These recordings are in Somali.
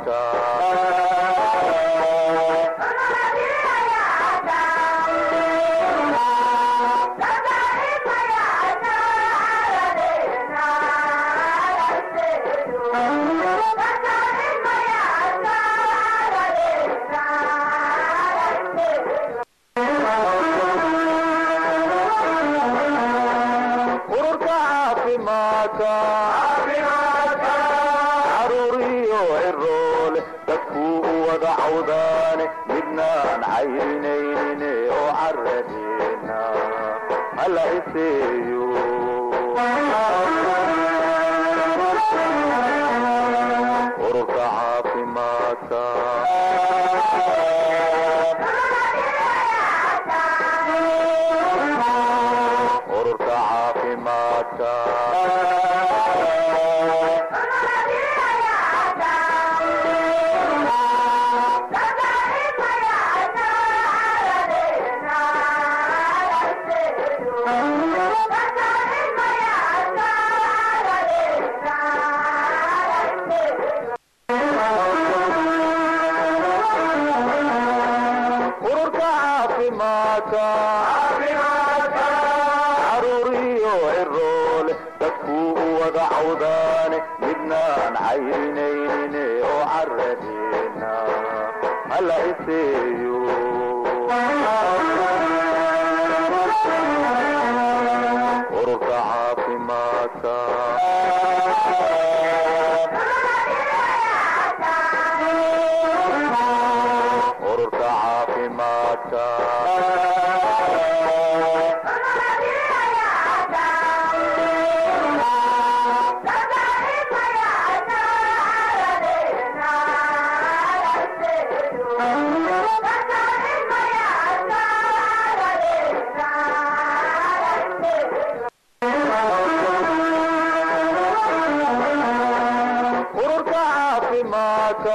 ururka caafimaadka caruuriyo ciroole dadkuu u wada cawdaane midnaan cayrinaynin oo caradeena hala iseeyo ururka caafimaadka ururka caafimaadka ururka caafimaadka caruuriyo ciroole dadkuu u wada cawdaane midnaan cayrinaynin oo caradeena hala iseeyo ururka caafimaadka ururka caafimaadka ururka caafimaadka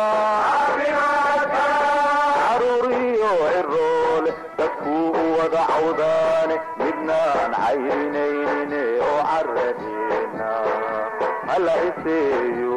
caruuriyo ciroole dadkuu u wada cawdaane midnaan cayrinaynin oo caradeena hala iseeyo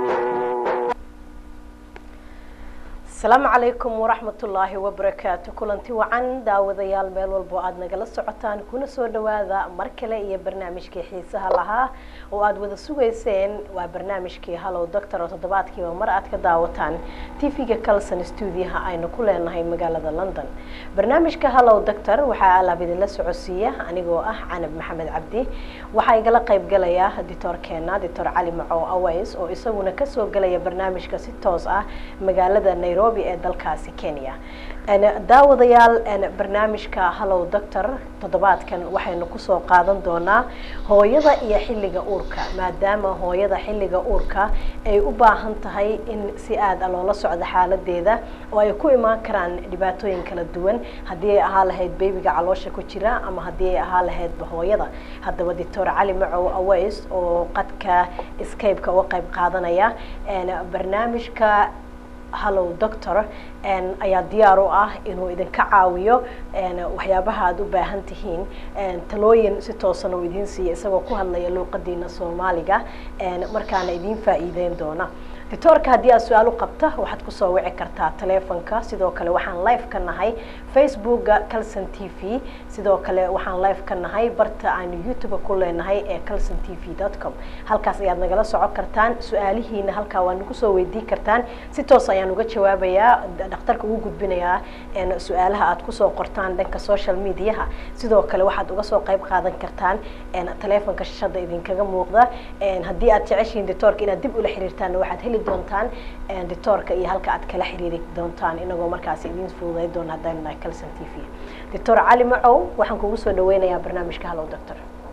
asalaamu calaykum waraxmatullaahi wabarakaatu kulanti wacan daawadayaal meel walbo aada nagala socotaan kuna soo dhawaada mar kale iyo barnaamijkii xiisaha lahaa oo aada wada sugayseen waa barnaamijkii hallow doctor oo toddobaadkiiba mar aad ka daawataan tv-ga calson stuudiyaha aynu ku leenahay magaalada london barnaamijka hallow doctor waxaa alaab idinla socodsiiya anigoo ah canab maxamed cabdi waxaa igala qaybgalaya ditoorkeena dictor cali macow aways oo isaguna kasoo gelaya barnaamijka si toos ah magaalada nairobi ee dalkaasi kenya daawadayaal barnaamijka hallow doctor toddobaadkan waxaynu kusoo qaadan doonaa hooyada iyo xilliga uurka maadaama hooyada xilliga uurka ay u baahan tahay in si aada loola socdo xaaladeeda oo ay ku imaan karaan dhibaatooyin kala duwan haddii ay ahaa lahayd bebiga caloosha ku jira ama haddii ay ahaa lahaydba hooyada haddaba doctor cali macow aways oo qadka scape-ka uga qayb qaadanaya barnaamijka hallow doctor ayaa diyaar u ah inuu idinka caawiyo waxyaabaha aada u baahan tihiin talooyin si toosan uu idiin siiya isagoo ku hadlaya luuqadiina soomaaliga markaana idiin faa-iideyn doona dictoorka haddii aad su-aal u qabta waxaad kusoo wici kartaa taleefonka sidoo kale waxaan live ka nahay facebooka calson t v sidoo kale waxaan live ka nahay barta aanu youtube ku leenahay ee calson t v dot com halkaas ayaad nagala socon kartaan su-aalihiina halkaa waa nagu soo weydii kartaan si toos ayaan uga jawaabayaa dhakhtarka ugu gudbinayaa su-aalaha aad kusoo qortaan dhanka social mediaha sidoo kale waxaad uga soo qayb qaadan kartaan taleefonka shashada idinkaga muuqda haddii aad jeceshihiin dictoorka inaad dib ula xiriirtaan waxaad heli doontaan dictoorka iyo halka aad kala xiriiri doontaan inagoo markaas idiin fududay doona haddaynu nahay calson t v doctor cali macow waxaan kugu soo dhaweynayaa barnaamijka hallow doctor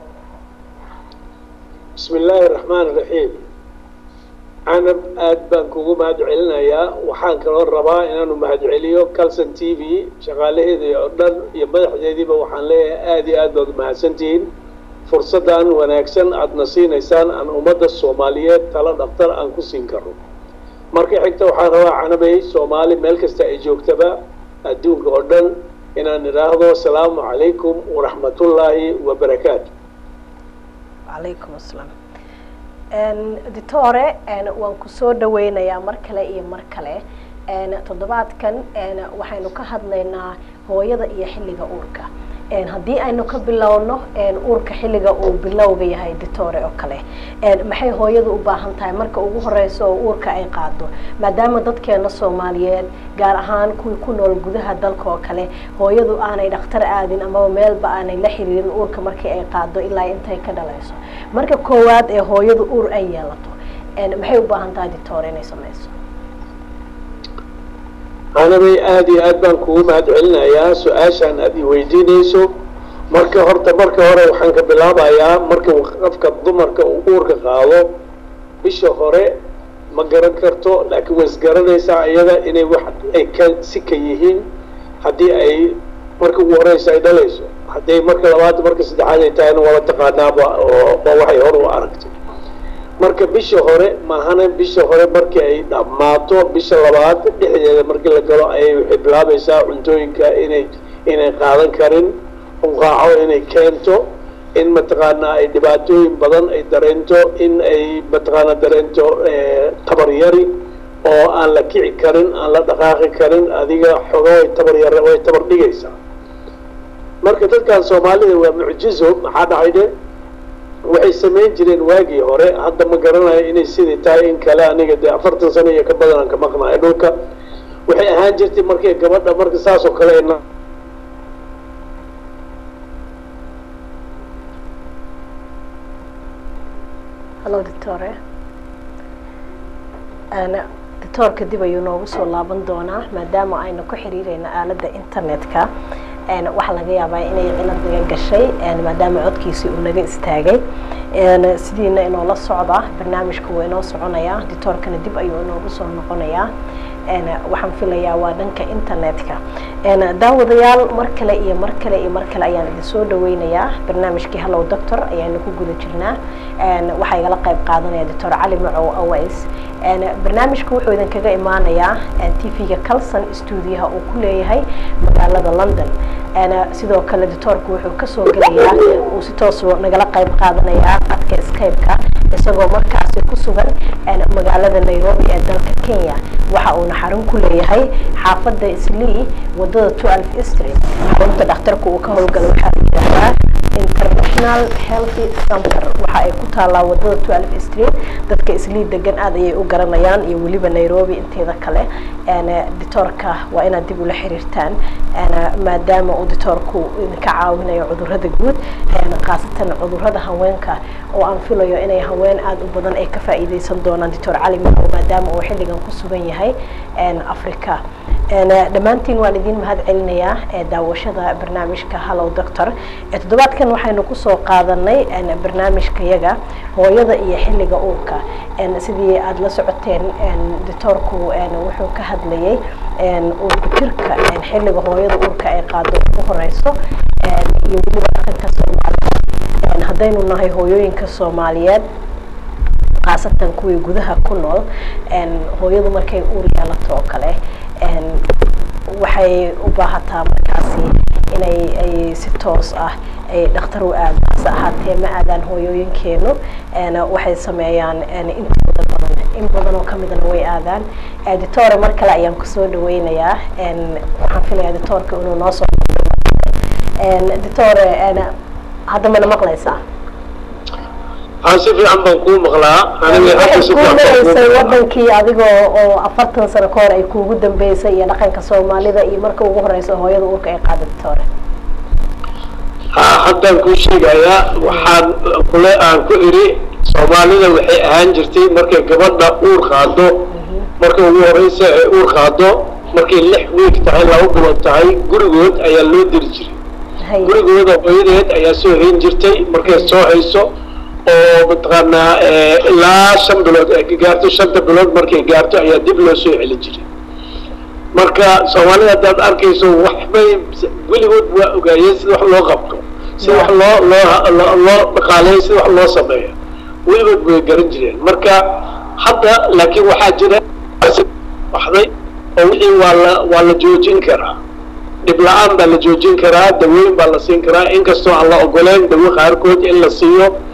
bismi illaahi raxmaan raxiim canab aad baan kugu mahad celinayaa waxaan kaloo rabaa inaanu mahad celiyo calson t v shaqaalaheedii oo dhan iyo madaxdeediiba waxaan leeyahay aada iyo aad baad umahadsantihiin fursaddan wanaagsan aadna siinaysaan aan ummadda soomaaliyeed talo dhaktar aan ku siin karo marka xigta waxaan rabaa canabay soomaali meel kasta ay joogtaba adduunka oo dhan inaan idhaahdo asalaamu calaykum waraxmatullaahi wabarakaatu calaykum asalaam ditore waan kusoo dhaweynayaa mar kale iyo mar kale toddobaadkan waxaynu ka hadlaynaa hooyada iyo xilliga uurka haddii aynu ka bilowno uurka xilliga uu bilowga yahay ditore oo kale maxay hooyadu u baahan tahay marka ugu horeyso oo uurka ay qaado maadaama dadkeena soomaaliyeed gaar ahaan kuwii ku nool gudaha dalka oo kale hooyadu aanay dhakhtar aadin amaba meelba aanay la xiriirin uurka markii ay qaado ilaa intay ka dhalayso marka koowaad ee hooyadu uur ay yeelato maxay u baahan tahay ditore inay sameyso anabay aada iyo aad baan kugu mahad celinayaa su-aashaan aada i weydiinayso marka horta marka hore waxaan ka bilaabayaa marka qofka dumarka uu uurka qaado bisha hore ma garan karto laakiin way isgaranaysaa iyada inay wax ay ka si ka yihiin haddii ay marka ugu horeysa ay dhalayso hadday marka labaad marka saddexaad ay tahayna wala taqaanaaba oo waa waxay hor u aragtay marka bisha hore maahana bisha hore markii ay dhammaato bisha labaad dhexdeeda markii la galo ayay waxay bilaabaysaa cuntooyinka inay inay qaadan karin unqaaco inay keento in mataqaanaa ay dhibaatooyin badan ay dareento in ay mataqaanaa dareento tabar yari oo aan la kici karin aan la dhaqaaqi karin adiga xogo way tabar yar way tabar dhigaysaa marka dadkan soomaalida waa mucjizo maxaa dhacay dhe waxay samayn jireen waagii hore hadda ma garanayo inay sidii tahay in kale aniga dee afartan sano iyo ka badanaan ka maqnayo dhulka waxay ahaan jirtay markay gabadha marka saas oo kale ayna hallo ditore ditoorka dib ayuu noogu soo laaban doonaa maadaama aynu ku xiriireyno aaladda internetka waxaa laga yaabaa inay cilad naga gashay maadaama codkiisii uu naga istaagay sidiina inoola socda barnaamijka wuu inoo soconayaa ditoorkana dib ayuu inoogu soo noqonayaa waxaan filayaa waa dhanka internetka daawadayaal mar kale iyo mar kale iyo mar kale ayaan idin soo dhaweynayaa barnaamijkii hallow doctor ayaanu ku guda jirnaa waxaa igala qayb qaadanaya doctor cali macow aways barnaamijka wuxuu idinkaga imaanayaa t v-ga calson stuudiyaha uu ku leeyahay magaalada london sidoo kale ditoorku wuxuu kasoo gelayaa uu si toos nagala qayb qaadanayaa qadka skype-ka isagoo markaasi ku sugan magaalada nairobi ee dalka kenya waxa uuna xarun ku leeyahay xaafadda islii wadada twelve street xarunta dhakhtarku uu ka howlgalo waxaa la yidhaahdaa international healthy center waxa ay ku taallaa wadada twelve street dadka islii degan aad ayay u garanayaan iyo weliba nairobi inteeda kale ditoorka waa inaad dib ula xiriirtaan maadaama uu ditoorku idinka caawinayo cudurada guud khaasatan cudurada haweenka oo aan filayo inay haween aada u badan ay ka faa'iideysan doonaan dictor cali macow maadaama uu xilligan ku sugan yahay africa dhammaantiin waan idin mahad celinayaa daawashada barnaamijka hallow doctor toddobaadkan waxaynu kusoo qaadanay barnaamijka yaga hooyada iyo xilliga uurka sidii aada la socoteen ditoorku wuxuu ka hadlayay uurku jirka xilliga hooyada uurka ay qaado ugu horeyso iyo weliba dhaqanka soomaalida haddaynu nahay hooyooyinka soomaaliyeed khaasatan kuwii gudaha ku nool hooyadu markay uur yeelato oo kale waxay u baahataa markaasi inay ay si toos ah ay dhakhtar u aado hase ahaatee ma aadaan hooyooyinkeenu waxay sameeyaan intooda badan in badan oo kamidana way aadaan editore mar kale ayaan kusoo dhaweynayaa waxaan filayaa editoorka inuu noo soo editore hadda mana maqlaysaa aan si fiican baan kuu maqlaa waxay kuu maraysay wadankii adigoo oo afartan sano ka hor ay kuugu dambeysay iyo dhaqanka soomaalida iyo marka ugu horeysa hooyada uurka ay qaada ditoore ha haddaan kuu sheegayaa waxaan kule aan ku iri soomaalida waxay ahaan jirtay markay gabadha uur qaado marka ugu horeysa ay uur qaado markay lix wiig tahay laba bilood tahay gurigood ayaa loo diri jiray gurigooda hooyadeed ayaa soo hayn jirtay markay soo hayso oo mataqaanaa ilaa shan bilood ay gaarto shanta bilood markay gaarto ayaa dib loo soo celin jiray marka soomaalida haddaad arkayso waxbay weligood waa ogaayeen sida wax loo qabto sida wax loo loo loo dhaqaaleeyo sida wax loo sameeyo weligood way garan jireen marka hadda laakiin waxaa jira baxday oo wixii waa la waa la joojin karaa dhib la-aan baa la joojin karaa dawooyin baa la siin karaa inkastoo aan la ogoleen dawo qaarkood in la siiyo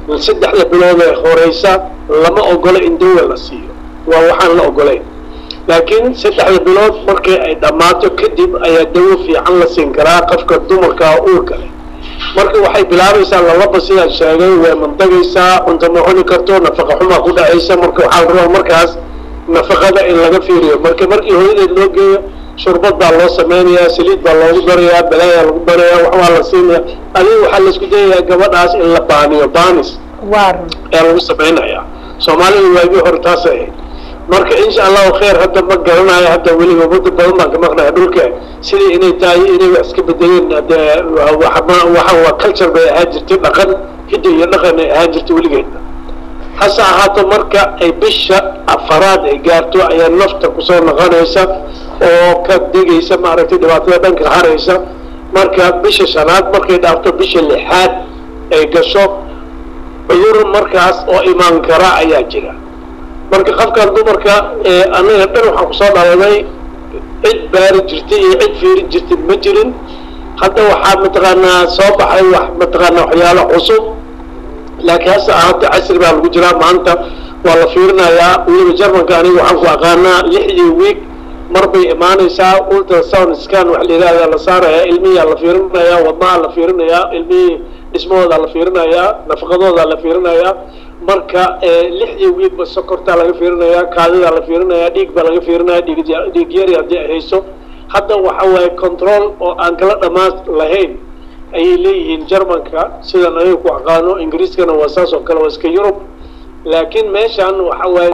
saddexda bilood ee horeysa lama ogolo in dawa la siiyo waa waxaan la ogolayn laakiin saddexda bilood markii ay dhammaato kadib ayaa dawo fiican la siin karaa qofka dumarka uurka leh marka waxay bilaabaysaa lalaba sidaan sheegay way mandagaysaa cunto ma cuni karto nafaqa xumaa ku dhacaysa marka waxaa la rabaa markaas nafaqada in laga fiiriyo marka markii hooyadeed loo geeyo shurbad baa loo sameynayaa saliid baa loogu darayaa balaayaa lagu darayaa waxbaa la siinaya adiga waxaa laisku dayayaa gabadhaas in la baaniyo baanis waa run ayaa lagu samaynayaa soomaalida waagii hore taasay ahayd marka insha allahu khayr hadda ma garanayo hadda weliba muddo badan baan ka maqnaya dhulka sidii inay tahay inay wax iska bedeleen dee waxa waa culture bay ahaan jirtay dhaqan hidda iyo dhaqan ay ahaan jirtay weligeedna hase ahaato marka ay bisha afaraad ay gaarto ayaa nafta kusoo noqonaysa oo ka digaysa maaragtay dhibaatada dhanka haraysa marka bisha shanaad markay dhaafto bisha lixaad ay gasho cudur markaas oo imaan kara ayaa jira marka qofkan dumarka anaga dhan waxaan kusoo dhaladay cid baari jirtay iyo cid fiirin jirtay ma jirin hadda waxaa mataqaanaa soo baxay wax mataqaanaa waxyaalo cusub laakiin hase ahaata casri baa lagu jiraa maanta waa la fiirinayaa weliba jarmanka aniga waxaan ku aqaanaa lixdii week mar bay imaanaysaa ultrasound scan wax la yidhahda la saarayaa ilmihiyaa la fiirinayaa wadnaha la fiirinayaa ilmihii dhismahooda la fiirinayaa nafaqadooda la fiirinayaa marka lixdii wiigba sokortaa laga fiirinayaa kaadidaa la fiirinayaa dhiig baa laga fiirinaya dhiig dhiig yari haddii ay hayso hadda waxa waaye control oo aan kala dhammaan lahayn ayay leeyihiin jarmanka sidan aniga ku aqaano ingiriiskana waa saas oo kale waa iska yurub laakiin meeshan waxa waaye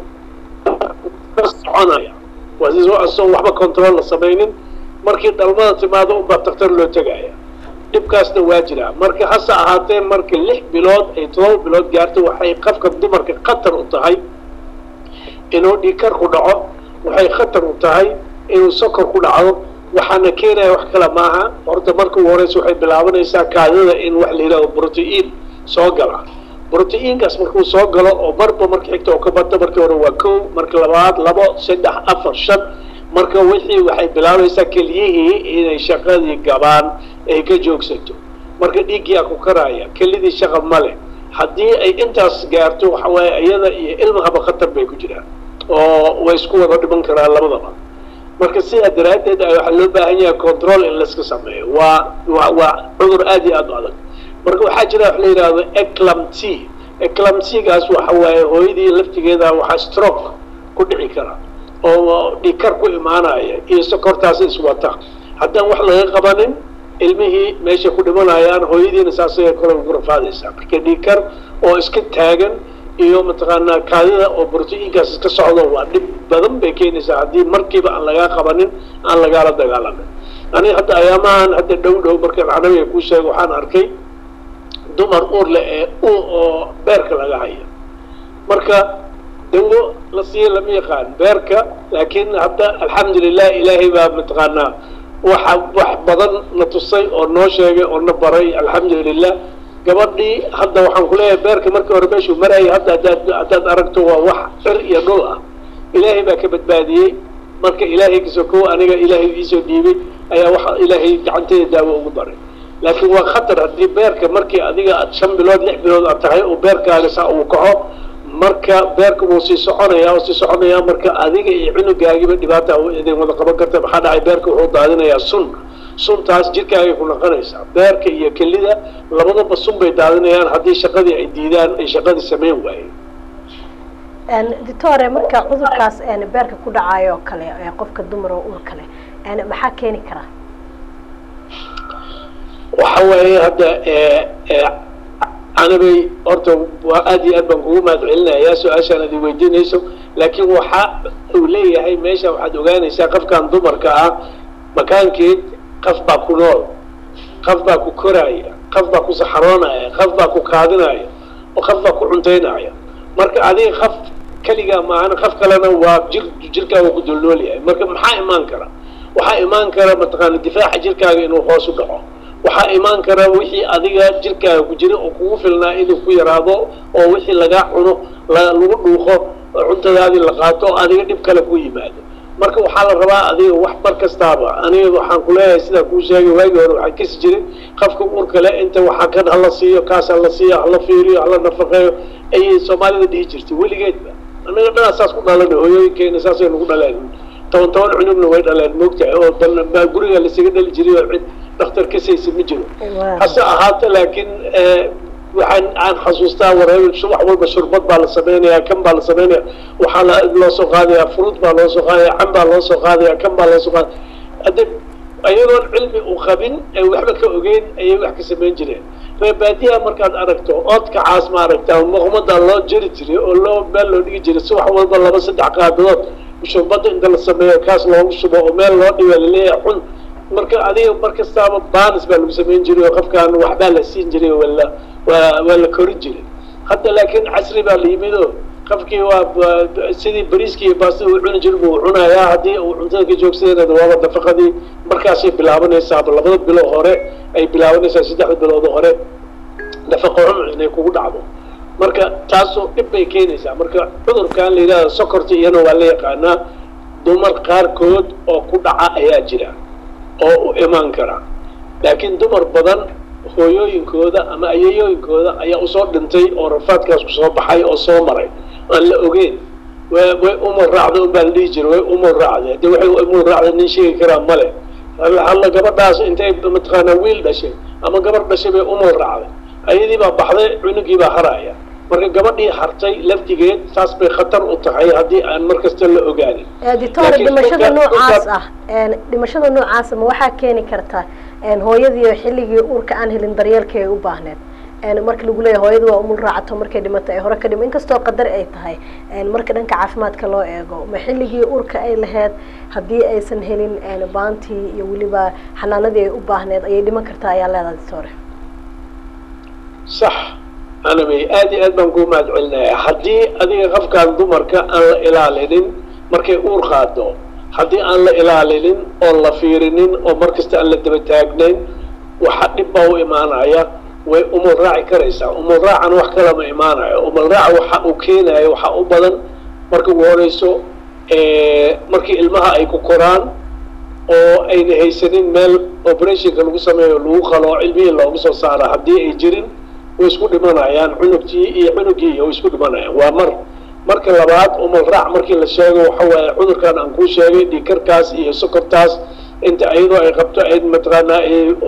ka soconaya waa si asoo waxba control la samaynin markii dhalmada timaado unbaa daktar loo tegaya dhibkaasna waa jiraa marka hase ahaatee marka lix bilood ay todoba bilood gaarto waxay qofka dumarka khatar u tahay inuu dhiikar ku dhaco waxay khatar u tahay inuu sokor ku dhacdo waxaana keenaya wax kale maaha horta marka ugu horeysa waxay bilaabanaysaa kaadida in wax la yidhahdo protein soo gala protein-kaas markuu soo galo oo marba marka xigta oo ka bata markii hore waa kow marka labaad labo saddex afar shan marka wixii waxay bilaabaysaa keliyihii inay shaqadii gabaan ay ka joogsato marka dhiiggiyaa ku karaya kelidii shaqa ma leh haddii ay intaas gaarto waxa waaye iyada iyo ilmahaba khatar bay ku jiraan oo way isku wada dhiman karaan labadaba marka sidaa daraaddeed waxaa loo baahan yahay control in layska sameeyo waa waa waa cudur aad iyo aad u adag marka waxaa jira wax la yidhaahdo eclampsy eclampsygaas waxa waaye hooyadii laftigeeda waxaa stroke ku dhici kara oo dhikar ku imaanaya iyo sokortaas iswata haddaan wax laga qabanin ilmihii meeshay ku dhimanayaan hooyadiina saasay kale ugu rafaadaysaa marka dhikar oo iska taagan iyo mataqaanaa kaadida oo brotiinkaas iska socdo waa dhib badan bay keenaysaa haddii markiiba aan lagaa qabanin aan lagaala dagaalamin aniga hadda ayaamahan hadda dhow dhow markaan canabiga kuu sheego waxaan arkay dumar uur leh ee u oo beerka laga haya marka dawo la siiya lama yaqaan beerka laakiin hadda alxamdulilah ilaahay baa mataqaanaa waxa wax badan na tusay oo noo sheegay oo na baray alxamdulilah gabadhii hadda waxaan kuleeyahay beerka markii hore meeshuu marayay hadda hadaad haddaad aragto waa wax cir iyo dhul ah ilaahay baa ka badbaadiyey marka ilaahay kasokow aniga ilaahay iisoo dhiibay ayaa waxa ilaahay gacanteeda daawo ugu daray laakiin waa khatar haddii beerka markii adiga aad shan bilood lix bilood aad tahay oo beerkaaga saa uu kaco marka beerka wuu sii soconaya oo sii soconaya marka adiga iyo cunugaagiba dhibaata idin wada qaban karta maxaa dhacay beerka wuxuu daadinayaa sun suntaas jirkaagay ku noqonaysaa beerka iyo kelida labadaba sun bay daadinayaan haddii shaqadii ay diidaan ay shaqadii samayn waayeen doctore marka cudurkaas beerka ku dhacayo oo kale qofka dumar oo uur kale maxaa keeni karaa waxa waaye hadda anabay horta waa aad iyo aad baan kugu mahad celinayaa su-aashaan ad weydiinayso laakiin waxa uu leeyahay meesha waxaad ogaanaysaa qofkan dumarka ah makaankeed qof baa ku nool qof baa ku koraaya qof baa ku saxaroonaya qof baa ku kaadinaya oo qof baa ku cuntaynaya marka adiga qof keligaa maahan qof kalena waa jir jirkaaga ku dulnool yahay marka maxaa imaan kara waxaa imaan kara mataqaana difaaca jirkaaga inuu hoos u dhaco waxaa imaan kara wixii adiga jirkaaga ku jira oo kugu filnaa inuu ku yaraado oo wixii lagaa cuno lagu dhuuqo cuntadaadii la qaato oo adiga dhib kale ku yimaado marka waxaa la rabaa adiga wax mar kastaaba aniga waxaan kuleeyahay sidaa kuu sheegay waagii hore waxaa kasi jiray qofka uurka le inta waxaa kan hala siiyo kaas hala siiyo hala fiiriyo hala nafaqeeyo ayay soomaalida dhihi jirtay weligeedba annaga dhanaa saas ku dhalana hooyooyinkeena saasay nagu dhaleen toban toban cunugna way dhaleen moogtahay oo bal guriga lasaga dhali jiray oo cid dhakhtar kasaysa ma jiro hase ahaata laakiin waxaan aan xasuustaa wareer subax walba shurbad baa la sameynaya kan baa la sameynaya waxaa la loo soo qaadaya fruit baa loo soo qaadaya can baa loo soo qaadaya kan baa loo soo qaadaya hadde ayagoon cilmi u qabin ee waxba ka ogeyn ayay wax ka samayn jireen reebaadiyaha markaad aragto oodka caas ma aragtaa muqmada loo jeri jiray oo loo meel loo dhigi jiray subax walba laba saddex qaadadood shurbada inta la sameeyo kaas loogu shubo oo meel loo dhiga laleeyahay xun marka adiga mar kastaaba banis baa lagu samayn jiray oo qofkaan waxbaa la siin jiray oo wala waa waa la korin jiray hadda laakiin casri baa la yimid oo qofkii waa sidii bariiskii iyo baastada uu cuni jir buu cunayaa haddii uu cuntada ka joogsadeen waaba nafaqadii markaasay bilaabanaysaaba labada bilo hore ay bilaabanaysaa saddexda bilood hore nafaqo cun inay kugu dhacdo marka taasoo dhib bay keenaysaa marka cudurkan la yidhahda sokorta iyana waa la yaqaanaa dumar qaarkood oo ku dhaca ayaa jira oo u imaan kara laakiin dumar badan hooyooyinkooda ama ayayooyinkooda ayaa usoo dhintay oo rafaadkaas kusoo baxay oo soo maray aan la ogeyn way way umul raacda un baa la dhihi jira way umul raacda de waxay umul raacda nin sheegi karaa male alla gabadhaas intay mataqaanaa wiil dhashay ama gabadh dhashay bay umul raacday ayadii baa baxday cunugii baa haraya marka gabadhii hartay laftigeed taas bay khatar u tahay haddii aan mar kasta la ogaanin editore dhimashada noocaas ah dhimashada noocaasa ma waxaa keeni karta hooyadii xilligii uurka aan helin daryeelka ay u baahneed marka lagu leeyahay hooyada waa umul raacato markay dhimato ay hore ka dhimo inkastoo qadar ay tahay marka dhanka caafimaadka loo eego ma xilligii uurka ay lahayd haddii aysan helin baantii iyo weliba xanaanadii ay u baahneed ayay dhiman kartaa ayaa leedahay editore sax anamay aad iyo aad baan kuu mahad celinaya haddii adiga qofkaan dumarka aan la ilaalinin markay uur qaado haddii aan la ilaalinin oon la fiirinin oo mar kasta aan la daba taagnayn waxa dhib baa u imaanaya way umul raaci karaysaa umul raacan wax kalama imaanayo umul raaca waxa uu keenayo waxa u badan marka ugu horeyso markii ilmaha ay ku koraan oo ayna haysanin meel operationka lagu sameeyo lagu qalo cilmihii loogu soo saara haddii ay jirin way isku dhimanayaan cunugtii iyo cunugii way isku dhimanayaan waa mar marka labaad umul raac markii la sheego waxa waaye cudurkan aan kuu sheegay dhiikarkaas iyo sokortaas inta iyadoo ay qabto ay mataqaanaa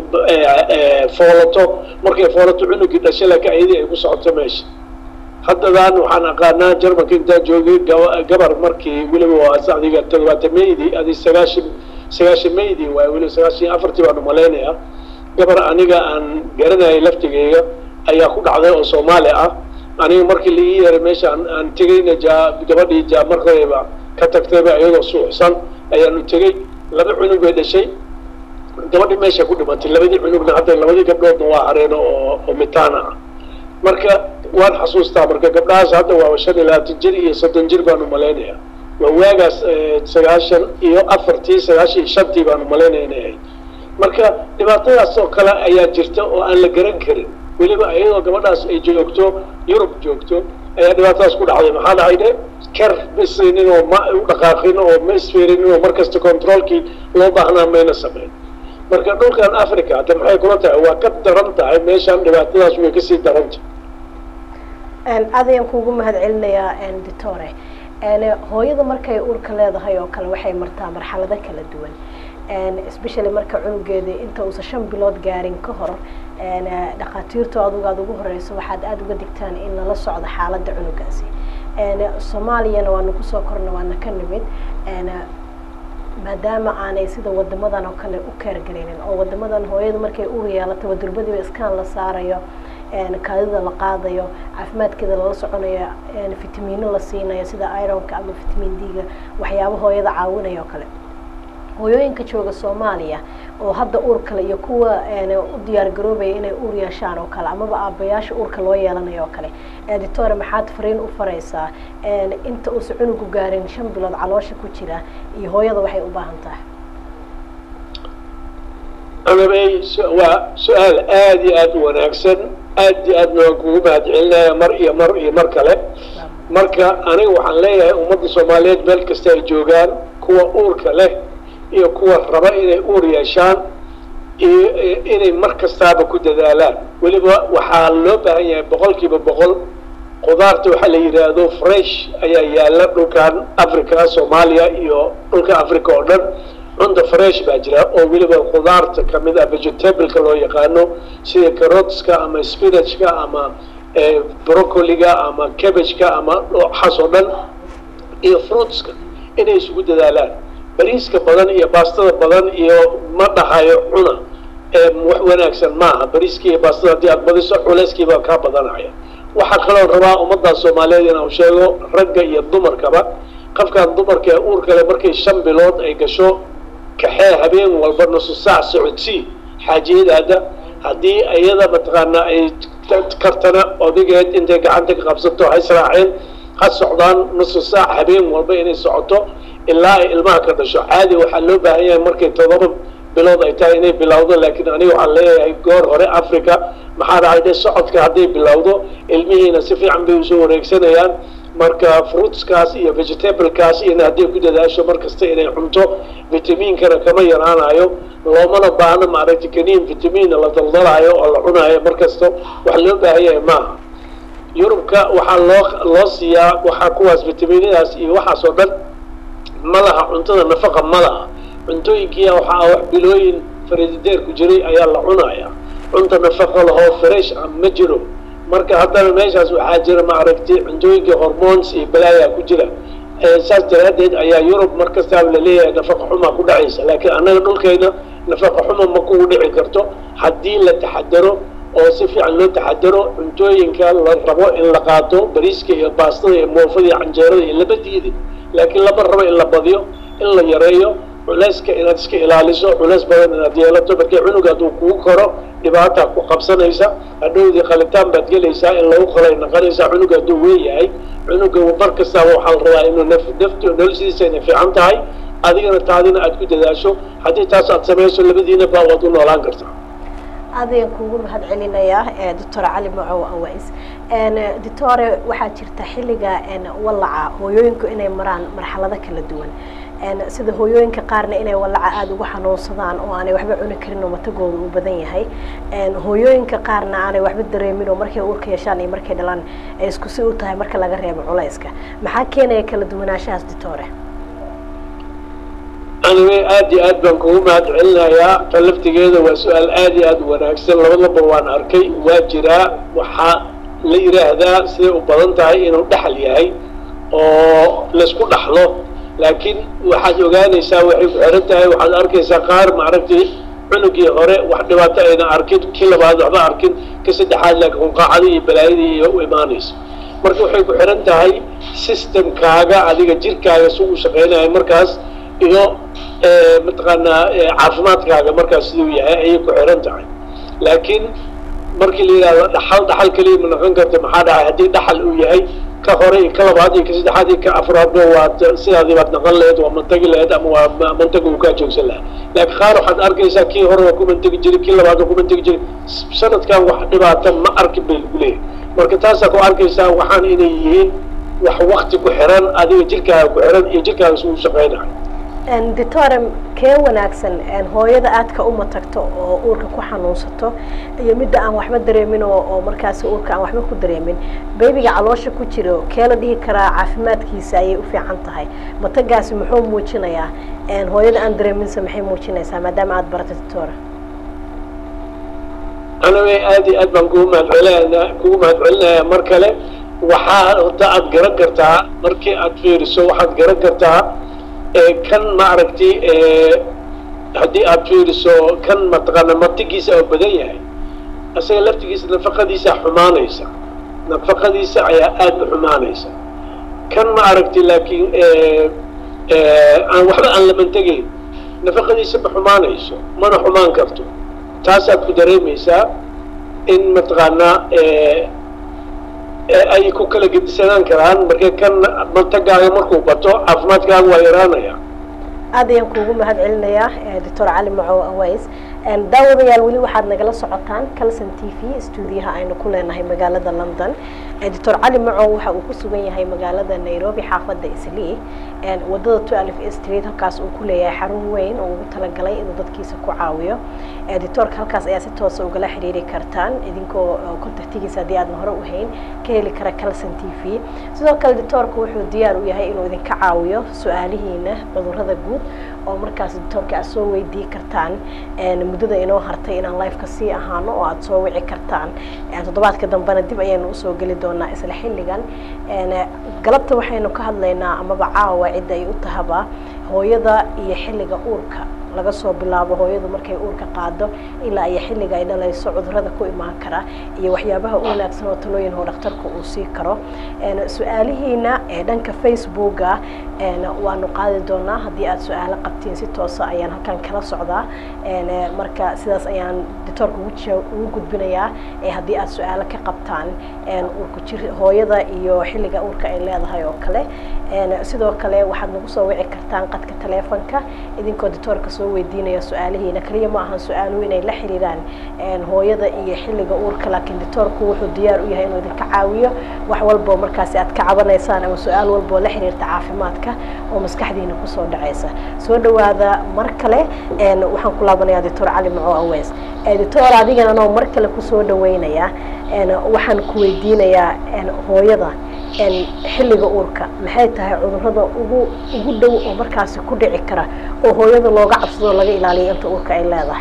ay foolato markay foolato cunugii dhasha laakiin ayadii ay ku socoto meesha haddadaan waxaan aqaanaa jarmalka intaa joogay gabar markii weliba waa adiga toddobaatameydii adi sagaashan sagaashan meydii waay weliba sagaashan afartii baan umalaynayaa gabar aniga aan garanayay laftigeyga ayaa ku dhacday oo soomaali ah aniga markii la ii yeeray meesha aan tegayna jaa gabadhii jaa markayba ka tagtayba iyadoo suuxsan ayaanu tegey laba cunug bay dhashay gabadhii meesha ku dhimatay labadii cunugna hadda labadii gabdhoodna waa hareen oo oo mitaana ah marka waan xasuustaa marka gabdhahaas hadda waa shan iyo labaatan jir iyo soddon jir baan umalaynaya waa waagaas sagaashan iyo afartii sagaashan iyo shantii baan umalaynaya inay ahayd marka dhibaatadaas oo kale ayaa jirta oo aan la garan karin weliba iyadoo gabadhaas ay joogto yurub joogto ayaa dhibaatadaas ku dhacday maxaa dhacay de ker ma isaynin oo ma u dhaqaaqin oo ma isfiirinin oo markasta controolkii loo baahnaa mayna samayn marka dhulkan africa hadda maxay kula tahay waa ka daran tahay meeshaan dhibaatadaas way kasii daranta aad ayaan kuugu mahad celinayaa ditore hooyada markay uurka leedahay oo kale waxay martaa marxalado kala duwan especially marka cunugeeda inta uusan shan bilood gaarin ka hor dhakhaatiirtu adugu aada ugu horeyso waxaad aada uga digtaan in lala socdo xaaladda cunugaasi soomaaliyana waanu kusoo korna waana ka nimid maadaama aanay sida wadamadan oo kale u keergaraynin oo wadamadan hooyadu markay uur yeelataba durbadiiba iskaan la saarayo kaadida la qaadayo caafimaadkeeda lala soconayo fitamiino la siinayo sida ironka ama fitamiin d-ga waxyaaba hooyada caawinayo oo kale hooyooyinka jooga soomaaliya oo hadda uur kale iyo kuwa u diyaar garoobaya inay uur yeeshaan oo kale amaba aabayaasha uurka loo yeelanayo oo kale editore maxaad fariin u faraysaa inta uusan cunugu gaarin shan bilood caloosha ku jira iyo hooyada waxay u baahan tahay anabay waa su-aal aada iyo aada u wanaagsan aad iyo aadna waan kugu mahad celinaya mar iyo mar iyo mar kale marka aniga waxaan leeyahay ummadda soomaaliyeed meel kasta ay joogaan kuwa uurka leh iyo kuwa raba inay uur yeeshaan iyo inay mar kastaaba ku dadaalaan weliba waxaa loo baahan yahay boqol kiiba boqol qudaarta waxaa la yidhaahdo fresh ayaa yaala dhulkan africa soomaaliya iyo dhulka africa oo dhan cunta fresh baa jira oo weliba qudaarta kamid ah vegetableka loo yaqaano sida carotska ama spinachka ama brocoliga ama cabageka ama waxaas oo dhan iyo fruitska inay isugu dadaalaan bariiska badan iyo baastada badan iyo ma dhahayo cuna wax wanaagsan maaha bariiska iyo baastada haddii aad badiso culeyskiibaa kaa badanaya waxaa kaloo rabaa ummadda soomaaliyeed inaan sheego ragga iyo dumarkaba qofkan dumarka ee uur kale markay shan bilood ay gasho kaxee habeen walba nusu saac socodsii xaajiyadaada haddii iyada mataqaanaa ay kartana odageed intay gacanta ka qabsato ha israaceen ha socdaan nusu saac habeen walba inay socoto ilaa ay ilmaha ka dhasho caadi waxaa loo baahan yahay markay todoba bilood ay tahay inay bilowdo laakiin aniga waxaan leeyahay goor hore africa maxaa dhacay de socodka hadday bilowdo ilmihiina si fiican bay usoo wareegsanayaan marka fruitskaas iyo vegetablekaas iyona hadday ku dadaasho mar kasta inay cunto vitamiinkana kama yaraanayo loomana baahno maaragtay kaniin vitamiinna la daldalaayo oo la cunaayo mar kasta wax loo baahan yahay maaha yurubka waxaa loo loo siiyaa waxaa kuwaas vitamiinadaas iyo waxaas oo dhan ma laha cuntada nafaqa ma laha cuntooyinkiia waxaa wax bilooyin faridideer ku jiray ayaa la cunaya cunta nafaqa lahoo fresh ah ma jiro marka haddana meeshaas waxaa jira maaragtay cuntooyinka hormones iyo balaayaa ku jira saas daraaddeed ayaa yurub mar kastaaba laleeyahay nafaqa xumaa ku dhacaysa laakiin annaga dhulkayna nafaqa xuma ma kugu dhici karto haddii la taxadaro oo si fiican loo taxadaro cuntooyinka la rabo in la qaato bariiska iyo baastada iyo moofada iyo canjeerada iyo laba diidi laakiin lama rabo in la badiyo in la yareeyo culeyska inaad iska ilaaliso culeys badan inaad yeelato markii cunuga hadduu kugu koro dhibaataa ku qabsanaysa hadhowdii qalitaan baad gelaysaa in lagu qalay naqanaysaa cunuga hadduu weeyahay cunuga mar kastaaba waxaa la rabaa inuu naf naftu noloshiisa inay fiican tahay adigana taadina aad ku dadaasho haddii taas aad samayso labadiina baa waad u noolaan kartaa aadayaan kuugu mahad celinayaa doctor cali macow awais doctore waxaa jirta xilliga wallaca hooyooyinku inay maraan marxalado kala duwan sida hooyooyinka qaarna inay wallaca aada ugu xanuunsadaan oo aanay waxba cuni karin oo matagooda uu badan yahay hooyooyinka qaarna aanay waxba dareemin oo markay uurka yeeshaan iyo markay dhalaan ay isku si u tahay marka laga reebo culayska maxaa keenaya kala duwanaanshahaas doctore aniga aada iyo aad baan kugu mahad celinayaa ta laftigeeda waa su-aal aada iyo aada u wanaagsan labadaba waan arkay waa jiraa waxaa la yidhaahdaa siday u badan tahay inuu dhexal yahay oo laysku dhaxlo laakiin waxaad ogaanaysaa waxay ku xiran tahay waxaad arkaysaa qaar maaragtay cunugii hore wax dhibaato ayna arkin kii labaad waxba arkin ka saddexaad laakiin hunqaacadii iyo balaayadii iyo u imaanaysa marka waxay ku xiran tahay systemkaaga adiga jirkaaga si uu shaqaynayo markaas iyo mataqaanaa caafimaadkaaga markaas siduu yahay ayay ku xiran tahay laakiin markii la yidhahdo dhaxal dhaxal keliya ma noqon karta maxaa dhacay haddii dhaxal uu yahay ka hore iyo ka labaad iyo ka saddexaad iyo ka afraadba waad sidaadii baad naqan lahayd waa mantagi lahayd ama waa mantaga uu kaa joogsan lahaa laakiin qaar waxaad arkaysaa kii hore waa ku mantegi jiray kii labaad waa ku mantegi jiray sanadkan wax dhibaata ma arkin bay lagu leeyahay marka taasaa ku arkaysaa waxaan inay yihiin wax wakti ku xiran adiga jirkaaga ku xiran iyo jirkaaga si uu shaqaynayo doctore kee wanaagsan hooyada aadka uma tagto oo uurka ku xanuunsato iyo midda aan waxba dareemin oo markaas uurka aan waxba ku dareemin baybiga caloosha ku jiro kee la dhihi karaa caafimaadkiisa ayay u fiican tahay matagaasi muxuu muujinayaa hooyada aan dareeminsa maxay muujinaysaa maadaama aada barata doctore aniga aada iyo aad baan kugu mahadcelinaya kugu mahad celinaya mar kale waxaa horta aada garan kartaa markii aad fiiriso waxaad garan kartaa kan maaragtay haddii aad fiiriso kan mataqaana martigiisa oo badan yahay isaga laftigiisa nafaqadiisa xumaanaysa nafaqadiisa ayaa aada u xumaanaysa kan ma aragtay laakiin aan waxba aan lamantegayn nafaqadiisa ma xumaanayso mana xumaan karto taasaad ku dareemaysaa in mataqaanaa ay ku kala gedisanaan karaan marka kan mantagaaga markuu bato caafimaadkaaga waa yaraanaya aad ayaan kuugu mahad celinayaa doctor cali macow aways daawadayaal weli waxaad nagala socotaan calson t v stuudiyaha aynu ku leenahay magaalada london doctor cali macow waxa uu ku sugan yahay magaalada nairobi xaafadda islii wadada twelve street halkaas uu ku leeyahay xarun weyn oo ugu talagalay inuu dadkiisa ku caawiyo doctorka halkaas ayaa si toosa ugala xiriiri kartaan idinkoo contactigiisa haddii aadna hore u hayn ka heli kara calson t v sidoo kale doctorka wuxuu diyaar u yahay inuu idinka caawiyo su-aalihiina cudurrada guud oo markaas doctorka aad soo weydii kartaan muddada inoo hartay inaan lifeka sii ahaano oo aada soo wici kartaan toddobaadka dambena dib ayaynu usoo geli doonaa isla xilligan galabta waxaynu ka hadlaynaa amaba caawa cidda ay u tahaba hooyada iyo xilliga uurka laga soo bilaabo hooyadu markay uurka qaado ilaa iyo xilliga ay dhalayso cudurada ku imaan kara iyo waxyaabaha u wanaagsan oo talooyin oo dhakhtarka uu sii karo su-aalihiina ee dhanka facebooka waanu qaadi doonaa haddii aad su-aalo qabtiin si toosa ayaan halkan kala socdaa marka sidaas ayaan doctoorka ugu gudbinayaa haddii aad su-aalo ka qabtaan uurka jir hooyada iyo xilliga uurka ay leedahay oo kale sidoo kale waxaad nagu soo wici kartaan qadka taleefonka idinkoo doctoorka soo weydiinaya su-aalihiina kaliya ma ahan su-aaluhu inay la xiriiraan hooyada iyo xilliga uurka laakiin doctoorku wuxuu diyaar u yahay inuu idinka caawiyo wax walboo markaasi aad ka cabanaysaan ama su-aal walboo la xiriirta caafimaadka oo maskaxdiina kusoo dhacaysa soo dhawaada mar kale waxaan ku laabanayaa doctor cali maco aweys doctor adigana anoo mar kale kusoo dhaweynaya waxaan ku weydiinayaa hooyada xilliga uurka maxay tahay cudurada ugu ugu dhow oo markaasi ku dhici kara oo hooyada looga cabsado laga ilaaliyo inta uurka ay leedahay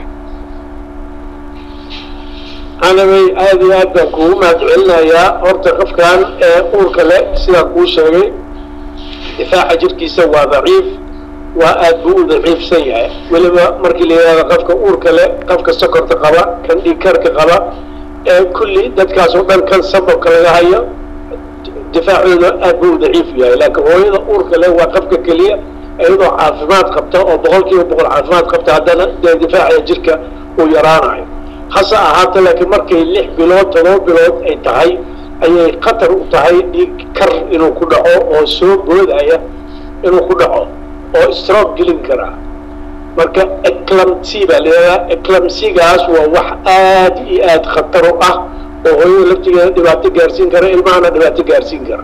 anabay aada iyo aad baan kuugu mahad celinayaa horta qofkan ee uurka leh sidaan kuu sheegay difaaca jirkiisa waa daciif waa aad buu u daciifsan yahay weliba markii la yidhahdo qofka uurka leh qofka sokorta qaba kan dhiigkarka qaba ee kulli dadkaas oo dhan kan sababka laga hayo difaacooda aad buu u daciif yahay laakiin hooyada uurka leh waa qofka keliya iyadoo caafimaad qabta oo boqol kiiba boqol caafimaad qabta haddana dee difaaca jirka uu yaraanayo hase ahaata laakiin markay lix bilood todoba bilood ay tahay ayay khatar u tahay dhiig kar inuu ku dhaco oo soo boodaya inuu ku dhaco oo stroke gelin karaa marka eclamcy baa layidhahdaa eclamcygaas waa wax aad iyo aad khatar u ah oo hooyada laftigeeda dhibaato gaarsiin kara ilmahana dhibaato gaarsiin kara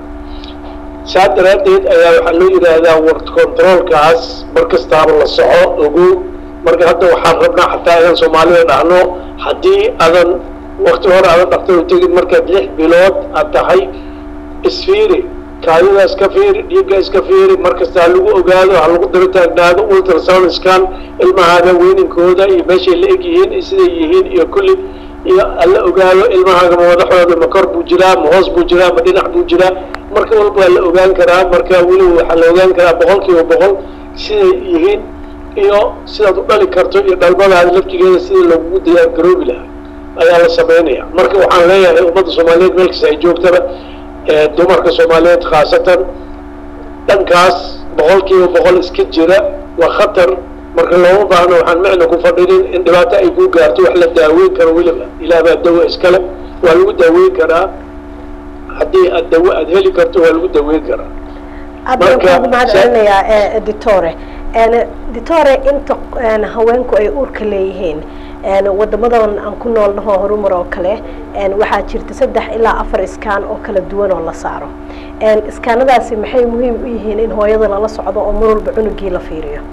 saa daraaddeed ayaa waxaa loo yidhaahdaa word controlkaas mar kastaaba la soco ogow marka hadda waxaan rabnaa xataa inaan soomaalida dhahno haddii adan wakti hore adan dhaktar u tegin markaad lix bilood aad tahay isfiiri kaadida iska fiiri dhiigga iska fiiri mar kasta ha lagu ogaado ha lagu daba taagnaado ultrasound scan ilmahaaga weyninkooda iyo meeshay la eg yihiin iyo siday yihiin iyo kulli iyo hala ogaado ilmahaaga ma madaxooda ma kor buu jiraa ma hoos buu jiraa ma dhinac buu jiraa marka walba waa la ogaan karaa marka weliba waxaa la ogaan karaa boqol kiiba boqol siday yihiin iyo sidaad u dhali karto iyo dhalmadaada laftigeeda sidii lagugu diyaar garoobi lahaa ayaa la samaynaya marka waxaan leeyahay ummadda soomaaliyeed meel kasta ay joogtaba dumarka soomaaliyeed khaasatan dhankaas boqol kiiba boqol iska jira waa khatar marka looma baahno waxaan micna ku fadhinin in dhibaato ay ku gaarto wax la daaweyn karo weliba ilaah baa dawo iskale waa lagu daaweyn karaa haddii aad dawo aad heli karto waa lagu daweyn karaa aad baan kuugu mahad celinayaa ditore ditore inta haweenku ay uurka leeyihiin wadamadan aan ku nool naho horumar oo kale waxaa jirta saddex ilaa afar iskaan oo kala duwan oo la saaro iskaanadaasi maxay muhiim u yihiin in hooyada lala socdo oo mar walba cunugii la fiiriyo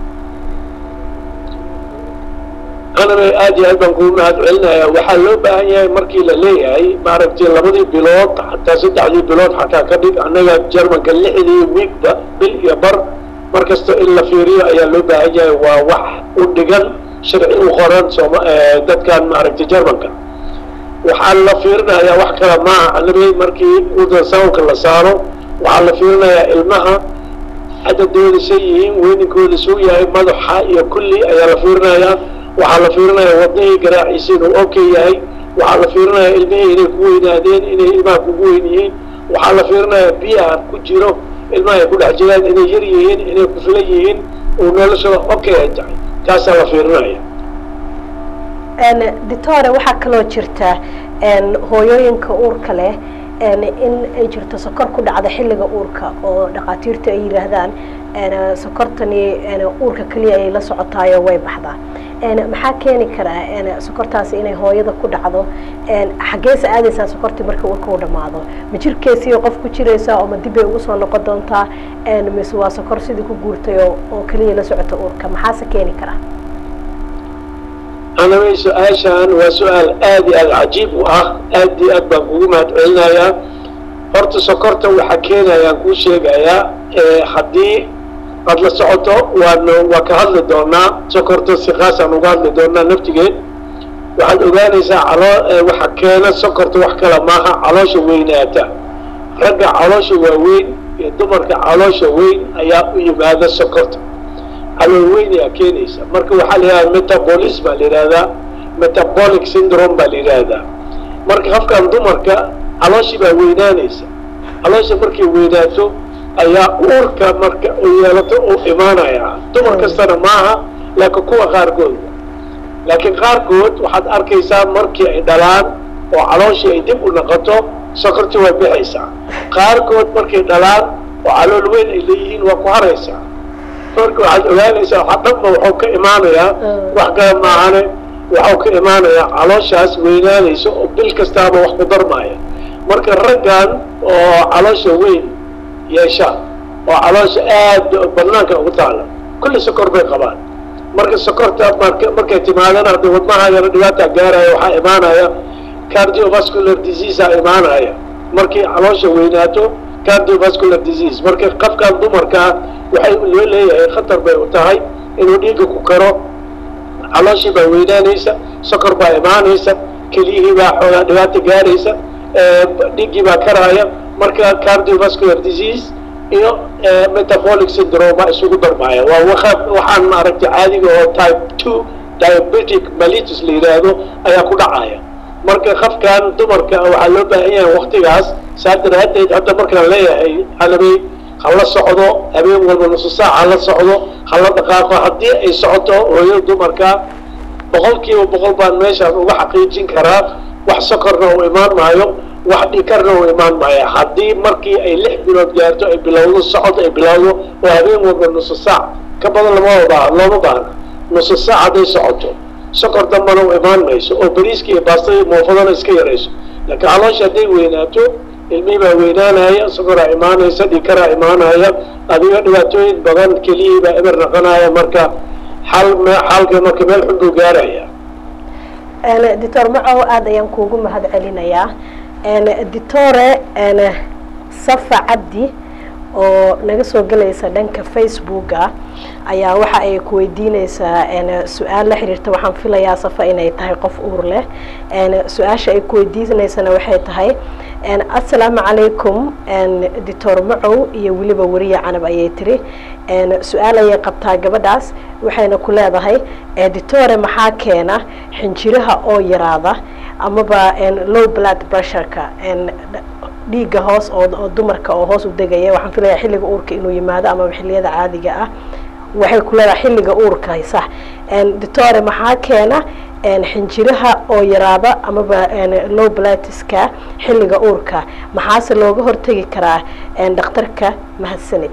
anaba aad iyo aad baan kugu mahad celinaya waxaa loo baahan yahay markii la leeyahay maaragtay labadii bilood xataa saddexdii bilood xataa ka dhig annaga jermanka lixdii wiigba bil iyo bar mar kasta in la fiiriyo ayaa loo baahan yahay waa wax u dhigan sharci u qoran sooma dadkan maaragtay jermanka waxaa la fiirinayaa wax kale maaha annabi markii ultrasoundka la saaro waxaa la fiirinayaa ilmaha cadadooda say yihiin weyninkooda suu yahay madaxa iyo kulli ayaa la fiirinayaa waxaa la fiirinayaa wadnihii garaaciisa inuu okay yahay waxaa la fiirinayaa ilmihii inay ku weynaadeen inay ilmaha kugu weyn yihiin waxaa la fiirinayaa biyaha ku jiro ilmaha ay ku dhex jiraan inay yar yihiin inay ku filan yihiin oo noloshooda okay ay tahay taasaa la fiirinaya ditore waxaa kaloo jirta hooyooyinka uurka leh in ay jirto sokor ku dhacda xilliga uurka oo dhakhaatiirta ay yidhaahdaan sokortani uurka keliya ay la socotaayo way baxdaa maxaa keeni karaa sokortaasi inay hooyada ku dhacdo xaggeesa aadaysaa sokortii marka uurka u dhamaado ma jirkeesii qof ku jiraysaa oo ma dib bay ugu soo noqon doontaa mise waa sokor sidii ku guurtay oo keliya la socota uurka maxaase keeni karaa anaway su-aashan waa su-aal aad iyo aad cajiib u ah aad iyo aad baan kugu mahad celinayaa horta sokorta waxaa keenayaan kuu sheegayaa haddii aad la socoto waana waa ka hadli doonaa sokorta si khaasaan uga hadli doonaa naftigeed waxaad ogaanaysaa caloo waxa keena sokorta wax kale maaha caloosha weynaata ragga caloosha waaweyn iyo dumarka caloosha weyn ayaa u yimaada sokorta calool weyn ayaa keenaysa marka waxaa la yidhahdaa metabolis baa la yidhahdaa metabolic syndrome baa la yidhaahdaa marka qofkan dumarka calooshii baa weynaanaysa caloosha markay weynaato ayaa uurka marka u yeelato uu imaanaya dumar kastana maaha laakiin kuwa qaarkood laakiin qaarkood waxaad arkaysaa markii ay dhalaan oo calooshii ay dib u noqoto sokortii way bixaysaa qaarkood markay dhalaan oo calool weyn ay leeyihiin waa ku haraysaa marka waxaad ogaanaysaa waxa dhanba waxuu ka imaanayaa wax kale maahane waxuu ka imaanayaa calooshaas weynaanaysa oo bil kastaaba wax ku darmaaya marka raggan oo caloosha weyn yeesha oo caloosha aad banaanka ugu taala kulli sokor bay qabaan marka sokorta mark markay timaadana hadda wadnahaagana dhibaata gaaraya waxaa imaanaya cardiovascular disease aa imaanaya markay caloosha weynaato cardiovascular disease marka qofkan dumarkaa waxay loo leeyahay khatar bay u tahay inuu dhiigga ku karo calooshii baa weynaanaysa sokor baa imaanaysa keliyihii baa xoogaa dhibaata gaaraysa dhiiggii baa karaaya marka cardiovascular disease iyo metabolic syndrome baa isugu darmaya waa waxaan maaragtay caadiga oo type two diabetic malitus la yidhaahdo ayaa ku dhacaya marka qofkan dumarka waxaa loo baahan yahay waktigaas saa daraadeed hadda markaan leeyahay halabey hala socdo habeen walba nusu saac hala socdo hala dhaqaaqo haddii ay socoto hooyada dumarka boqol kiiba boqol baan meeshaan uga xaqiijin karaa wax sokorna uu imaan maayo wax dhikarna uu imaan maayo haddii markii ay lix bilood gaarto ay bilowdo socod ay bilowdo oo habeen walba nusu saac ka badan lama baa looma baahna nusu saac hadday socoto sokor dambana u imaan mayso oo bariiska iyo baastada muufadana iska yarayso laakiin caloosha hadday weynaato ilmihii baa weynaanaya sokoraa imaanaysa dhikaraa imaanaya adiga dhibaatooyin badan keliyihii baa eber naqanaya marka xal xalka marka meel xun buu gaaraya doctor macow aada ayaan kuugu mahad celinayaa doctore safa cabdi oo naga soo gelaysa dhanka facebooka ayaa waxa ay ku weydiineysaa su-aal la xiriirta waxaan filayaa safa inay tahay qof uur leh su-aasha ay ku weydiineysana waxay tahay assalaamu calaykum doctor macow iyo weliba weriya canab ayay tiri su-aal ayay qabtaa gabadhaas waxayna ku leedahay doctore maxaa keena xinjiraha oo yaraada amaba low blood pressureka dhiigga hoos oo dumarka oo hoos u degaya waxaan filayaa xilliga uurka inuu yimaado amaba xilliyada caadiga ah waxay ku leedahay xilliga uurka sax doctore maxaa keena xinjiraha oo yaraada amaba low blatiska xilliga uurka maxaase looga hortegi karaa dhakhtarka mahadsanid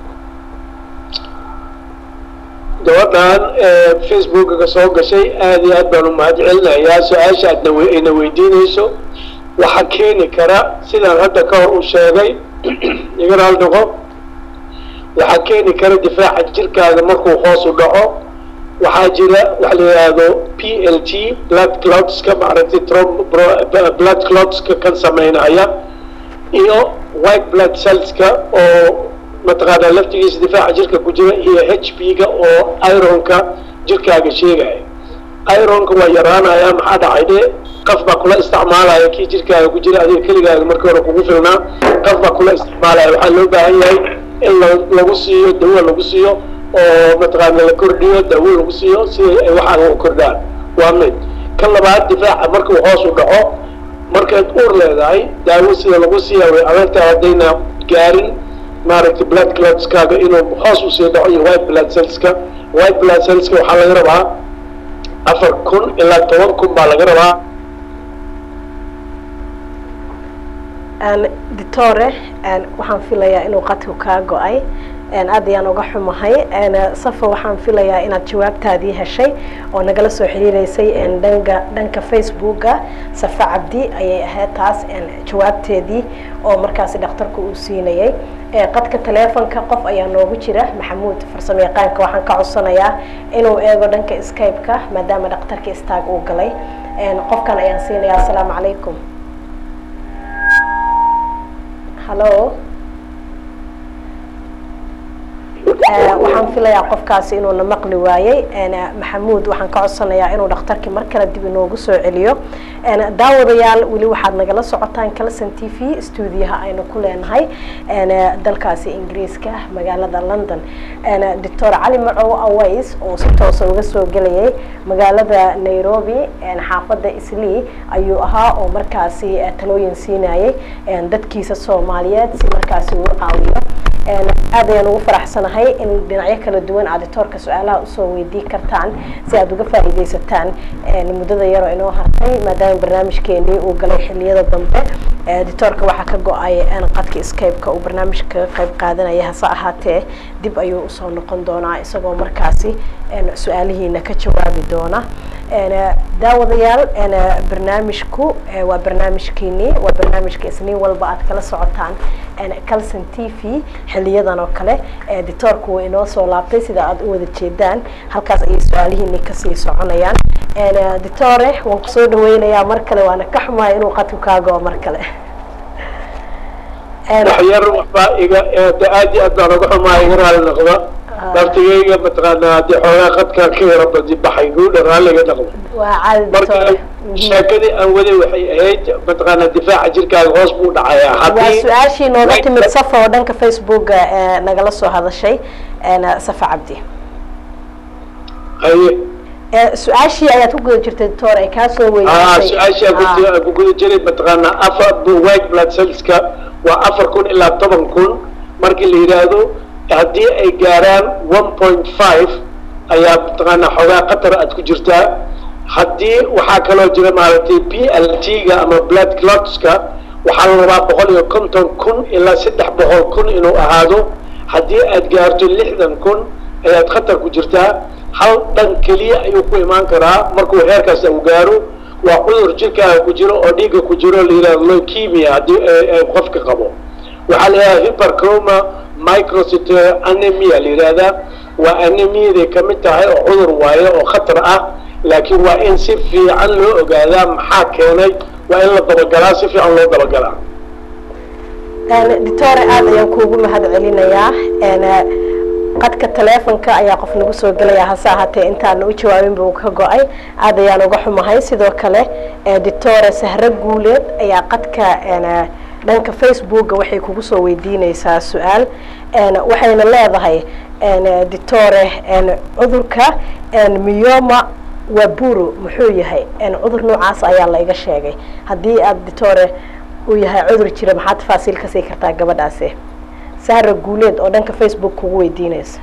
gabadhan facebookaga soo gashay aada iyo aad baan u mahad celinayaa su-aasha aadna ayna weydiinayso waxaa keeni kara sidaan hadda ka hor u sheegay igana hal noqo waxaa keeni kara difaaca jirkaaga markuu hoos u dhaco waxaa jira waxa la yidhaahdo p l t blood cloudska maaragtay blood cloudska kan sameynaya iyo white blood cellska oo mataqaanaa laftigiisa difaaca jirka ku jira iyo h p ga oo ironka jirkaaga sheegaya ironka waa yaraanaya maxaa dhacay de qaf baa kula isticmaalaya kii jirkaaga ku jira adiga keligaaga markii hore kugu filnaa qaf baa kula isticmaalaya waxaa loo baahan yahay in lagu siiyo dawo lagu siiyo oo mataqaana la kordhiyo dawo lagu siiyo si ay waxaaga u kordhaan waa mid ka labaad difaaca markuu hoos u dhaco markaad uur leedahay daawo sida lagu siiya way adagtahay haddayna gaarin maaragtay blood clotskaaga inuu hoos usii dhaco iyo white blood cellska white blood cellska waxaa laga rabaa afar kun ilaa toban kun baa laga rabaa ditore waxaan filayaa inuu qadku kaa go-ay aad ayaan uga xumahay safa waxaan filayaa inaad jawaabtaadii heshay oo nagala soo xiriireysay dhanka dhanka facebooka safa cabdi ayay ahayd taas jawaabteedii oo markaasi dhakhtarku uu siinayay qadka teleefonka qof ayaa noogu jira maxamuud farsamo yaqaanka waxaan ka codsanayaa inuu eego dhanka skype-ka maadaama dhakhtarka istaag uu galay qofkan ayaan siinayaa asalaamu calaykum hallo waxaan filayaa qofkaasi inuuna maqli waayey maxamuud waxaan ka codsanayaa inuu dhakhtarkii mar kale dib inoogu soo celiyo daawadayaal weli waxaad nagala socotaan calson t v stuudiyaha aynu ku leenahay dalkaasi ingiriiska magaalada london doctor cali macow aways oo si toosa uga soo gelayay magaalada nairobi xaafadda islii ayuu ahaa oo markaasi talooyin siinayay dadkiisa soomaaliyeed si markaasi uu caawiyo aad ayaan ugu faraxsanahay in dhinacyo kala duwan aad ditoorka su-aalaha usoo weydii kartaan si aad uga faa'iidaysataan muddada yaroo inoo hartay maadaama barnaamijkeenii uu galay xiliyada dambe ditoorka waxaa ka go-ay qadka skype-ka uu barnaamijka ka qayb qaadanaya hase ahaatee dib ayuu usoo noqon doonaa isagoo markaasi su-aalihiina ka jawaabi doona daawadayaal barnaamijku waa barnaamijkiinii waa barnaamijka isniin walba aad kala socotaan calson t v xiliyadan oo kale ditoorku waa inoo soo laabtay sida aad u wada jeedaan halkaas ayay su-aalihiini kasii soconayaan ditore waan kusoo dhaweynayaa mar kale waana ka xumahay inuu qadku kaago mar kale waxyar waxbaa iga aad iyo aad baan uga xumaa iga raali noqda laftigayga mataqaanaa haddii xoogaa qadka ka yara badi baxay guudha raalliga noqda waa caadi marka ditore sheekadii aan waday waxay ahayd mataqaanaa difaaca jirkaaga hoos buu dhacayaa waa haddii su-aashii nooga timid safa oo dhanka facebooka nagala soo hadashay safa cabdi haye su-aashii ayaad ku guda jirtay doctor ay kaa soo aa weydiisay su-aashaa Ah. ku guda jiray mataqaanaa afar white blood cellska waa afar kun ilaa toban kun markii la yidhaahdo haddii ay gaaraan one point five ayaa mataqaanaa xoogaa qatar aad ku jirtaa haddii waxaa kaloo jira maaragtay b l t ga ama blood clotska waxaa la rabaa boqol iyo konton kun ilaa saddex boqol kun inuu ahaado haddii aad gaarto lixdan kun ayaad khatar ku jirtaa hal dhan keliya ayuu ku imaan karaa markuu heerkaas uu gaaro waa cudur jirkaaga ku jiro oo dhiigga ku jiro la yidhahdo leukemia haddii ay- ay qofka qabo waxaa la yidhahdaa hyperchroma microcyte anemia la yidhahdaa waa anemiyaday ka mid tahay oo cudur waaye oo khatar ah laakiin waa in si fiican loo ogaadaa maxaa keenay waa in la dabagalaa si fiican loo dabagalaa ditore aad ayaan kuugu mahad celinayaa qadka teleefonka ayaa qof nagu soo gelaya hase ahaatee intaana u jawaabin buu ka go-ay aad ayaan uga xumahay sidoo kale ditore sahre guuleed ayaa qadka dhanka facebooka waxay kugu soo weydiineysaa su-aal waxayna leedahay ditore cudurka miyoma waburu muxuu yahay cudur noocaas ayaa la iga sheegay haddii aad ditore uu yahay cudur jira maxaa tafaasiil ka sii kartaa gabadhaasi sahra guuleed oo dhanka facebook kugu weydiineysa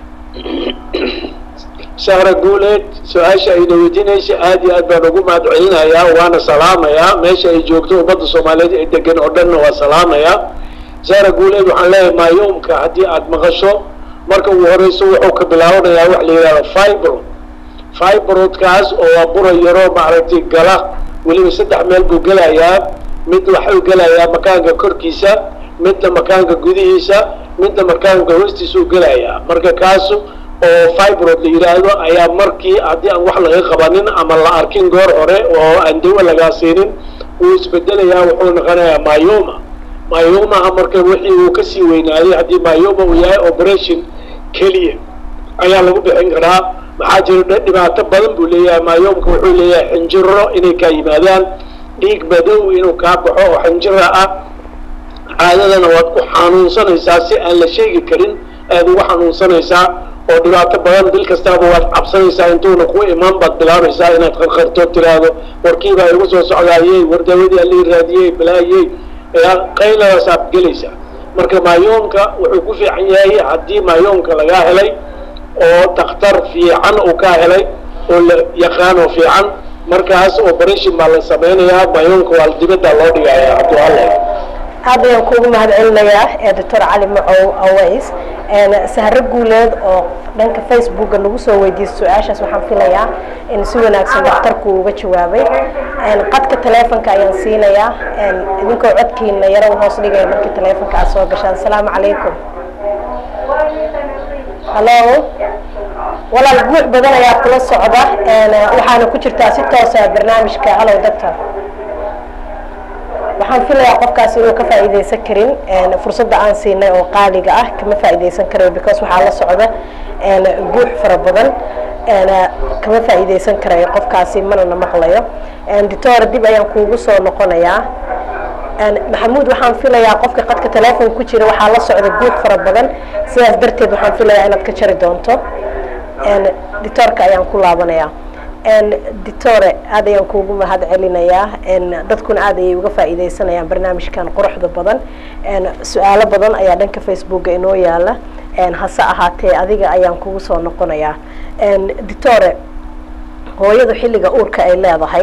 sahra guuleed su-aasha ayna weydiinaysa aad iyo aad baan ugu mahad celinayaa waana salaamayaa meesha ay joogto ummadda soomaaliyeed ee degan oo dhanna waa salaamayaa sahra guuleed waxaan leeyahay maayomka haddii aad maqasho marka ugu horeyso wuxuu ka bilaabanayaa wax la yidhahdo fibro fibrodkaas oo waa bura yaro maaragtay gala weliba saddex meel buu gelayaa mid waxuu gelayaa makaanka korkiisa midna makaanka gudihiisa midna makaanka hoostiisa u gelayaa marka kaas oo fibrod la yidhaahdo ayaa markii haddii aan wax laga qabanin ama la arkin goor hore oo aan dawo lagaa siinin wuu isbedelayaa wuxuu noqonayaa myoma myomaha marka wixii uu kasii weynaaday haddii myoma uu yahay operation keliya ayaa lagu bixin karaa maxaa jira dhibaato badan buu leeyahay myomka wuxuu leeyahay xinjiro inay kaa yimaadaan dhiig madow inuu kaa baxo oo xinjira ah caadadana waad ku xanuunsanaysaa si aan la sheegi karin aad ugu xanuunsanaysaa oo dhibaato badan bil kastaaba waad cabsanaysaa intuuna ku imaan baad bilaabaysaa inaad qarqarto tiraahdo warkiibaa igu soo socdaayey war dawadii alii raadiyey balaayey qayladaasaaad gelaysaa marka maayoomka wuxuu ku fiican yahay haddii maayoomka lagaa helay oo dakhtar fiican uu kaa helay oo la yaqaano fiican markaas operation baa la sameynayaa maayoomka waa dibadda loo dhigayaa hadduu alla aad ayaan kuugu mahad celinayaa ee doctor cali macow aways sahro guuleed oo dhanka facebooka nagu soo weydiiyey su-aashaas waxaan filayaa in si wanaagsan dhakhtarku uga jawaabay qadka taleefonka ayaan siinayaa idinkoo codkiina yaro hoos dhigaya markii taleefonka aad soo gashaan asalaamu calaykum hallo walaal guux badan ayaa kula socda waxaana ku jirtaa si toosa barnaamijka hallow doctor waxaan filayaa qofkaas inuu ka faa'iidaysan karin fursadda aan siinay oo qaaliga ah kama faa'iidaysan karayo because waxaa la socda guux fara badan kama faa'iidaysan karayo qofkaasi manana maqlayo doctor dib ayaan kuugu soo noqonayaa maxamuud waxaan filayaa qofka qadka teleefon ku jira waxaa la socda guux fara badan sidaas darteed waxaan filayaa inaad ka jari doonto doctorka ayaan ku laabanayaa doctore aad ayaan kuugu mahad celinayaa dadkuna aad ayay uga faa'iidaysanayaan barnaamijkan quruxda badan su-aalo badan ayaa dhanka facebooka inoo yaala hase ahaatee adiga ayaan kugu soo noqonayaa doctore hooyadu xilliga uurka ay leedahay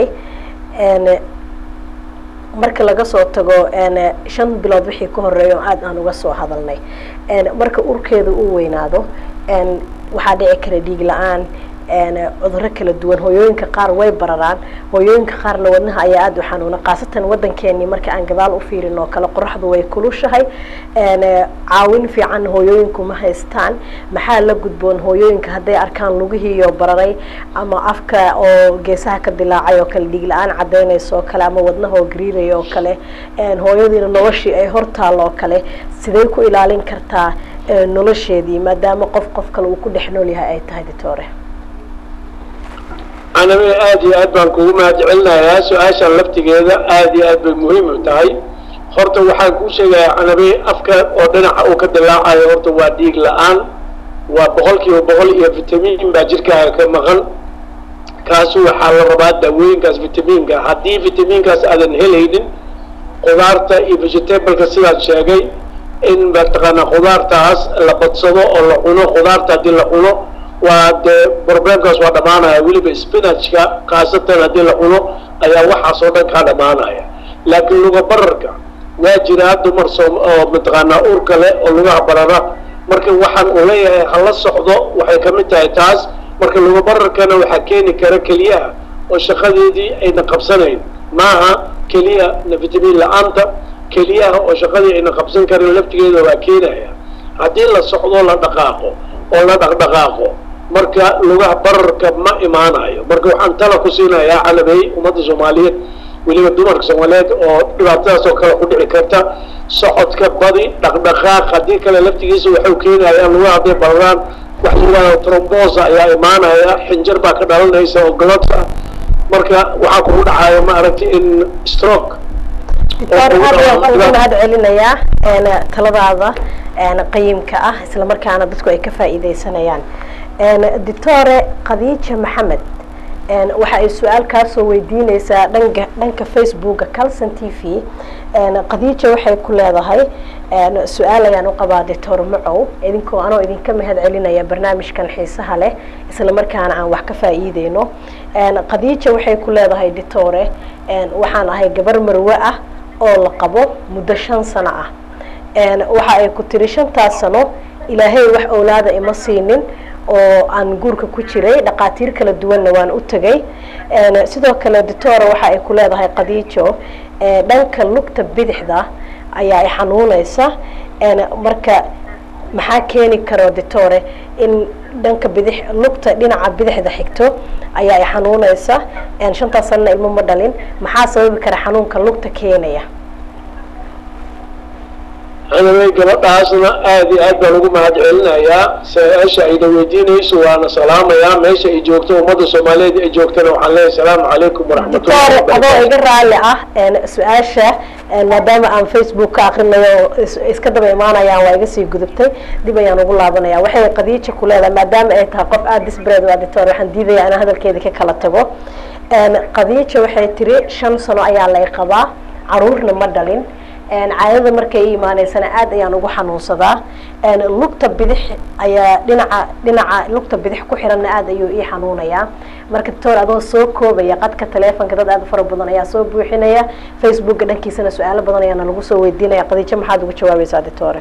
marka laga soo tago shan bilood wixii ka horeeya oo aad aan uga soo hadalnay marka urkeedu uu weynaado waxaa dhici kara dhiig la-aan cuduro kala duwan hooyooyinka qaar way bararaan hooyooyinka qaarna wadnaha ayaa aada u xanuuna khaasatan waddankeenii marka aan gadaal u fiirin oo kale qoraxdu way kulushahay caawin fiican hooyooyinku ma haystaan maxaa la gudboon hooyooyinka hadday arkaan lugihiiyo bararay ama afka oo geesaha ka dilaacay oo kale dhiig la-aan cadaynaysa oo kale ama wadnaha oo gariiraya oo kale hooyadiina noloshii ay hortaal oo kale sidee ku ilaalin kartaa nolosheedii maadaama qof qof kale uu ku dhex nool yahay ay tahay ditore anaba aad iyo aad baan kugu mahad celinayaa su-aashan laftigeeda aad iyo aad bay muhiim u tahay horta waxaan kuu sheegayaa canabe afka oo dhinaca uu ka dilaacayo horta waa dhiig la-aan waa boqol kiiba boqol iyo vitamiin baa jirkaaga ka maqan kaasu waxaa la rabaa daawooyinkaas vitamiinka haddii vitamiinkaas aadan helaynin qudaarta iyo vegetableka sidaad sheegay in mataqaanaa khudaartaas la badsado oo la cuno khudaarta haddii la cuno waa dee problemkaas waa dhamaanaya weliba spinachka khaasatan haddii la cuno ayaa waxaas oo dhan kaa dhamaanaya laakiin luga bararka waa jiraa dumar soom oo mataqaanaa uurka leh oo lugaha barara marka waxaan uu leeyahay hala socdo waxay ka mid tahay taas marka luga bararkana waxaa keeni kara keliyaha oo shaqadeedii ayna qabsanayn maaha keliya vitamiin la-aanta keliyaha oo shaqadii ayna qabsan karin laftigeeda waa keenaya haddii la socdo la dhaqaaqo oo la dhaqdhaqaaqo marka lugaha bararka ma imaanayo marka waxaan tala ku siinayaa calabey ummadda soomaaliyeed weliba dumarka soomaaliyeed oo dhibaatadaas oo kale ku dhici karta socodka badi dhaqdhaqaaq haddii kale laftigiisa waxau keenayaan lugaha hadday bararaan wax yidhahdo trombosa ayaa imaanaya xinjar baa ka dhalanaysa oo glots ah marka waxaa kugu dhacaya ma aragti in stroke doctor aad ayaan kuugu mahad celinayaa taladaada qayimka ah isla markaana dadku ay ka faa'iidaysanayaan doctore khadiija maxamed waxa ay su-aal kaa soo weydiineysaa dhanka dhanka facebooka calson t v khadiija waxay ku leedahay su-aal ayaan u qabaa doctor macow idinkoo anoo idinka mahad celinaya barnaamijkan xiisaha leh isla markaana aan wax ka faa'iideyno khadiija waxay ku leedahay doctore waxaan ahay gabar marwe ah oo la qabo muddo shan sano ah waxa ay ku tiri shantaas sano ilaahay wax owlaada ima siinin oo aan guurka ku jiray dhaqaatiir kala duwanna waan u tegay sidoo kale doctora waxa ay ku leedahay khadiijo dhanka lugta bidixda ayaa ay xanuuneysa marka maxaa keeni karo doctore in dhanka bidix lugta dhinaca bidixda xigto ayaa ay xanuuneysa shantaas sanana ilmo ma dhalin maxaa sababi kara xanuunka lugta keenaya anabay gabadhaasna aada iyo aad baan ugu mahad celinayaa su-aasha ayna weydiinayso waana salaamayaa meesha ay joogto ummadda soomaaliyeed ay joogtana waxaan leeyahay asalaamu calaykum waraxmatullahi doctor adoo iga raalli ah su-aasha maadaama aan facebook ka akrinayo iska daba imaanayaan waa iga sii gudubtay dib ayaan ugu laabanaya waxay khadiija ku leedahay maadaama ay tahay qof aada disbred waa doctor waxaan diidaya inaan hadalkeeda ka kala tago khadiija waxay tiri shan sano ayaa lay qabaa caruurna ma dhalin caadada markay i imaaneysana aad ayaan ugu xanuunsadaa lugta bidix ayaa dhinaca dhinaca lugta bidix ku xiranna aad ayuu ii xanuunayaa marka doctor adoo soo koobaya qadka taleefonka dad aad u fara badan ayaa soo buuxinaya facebooka dhankiisana su-aalo badan ayaana lagu soo weydiinaya qadiijo maxaad ugu jawaabaysaa doctore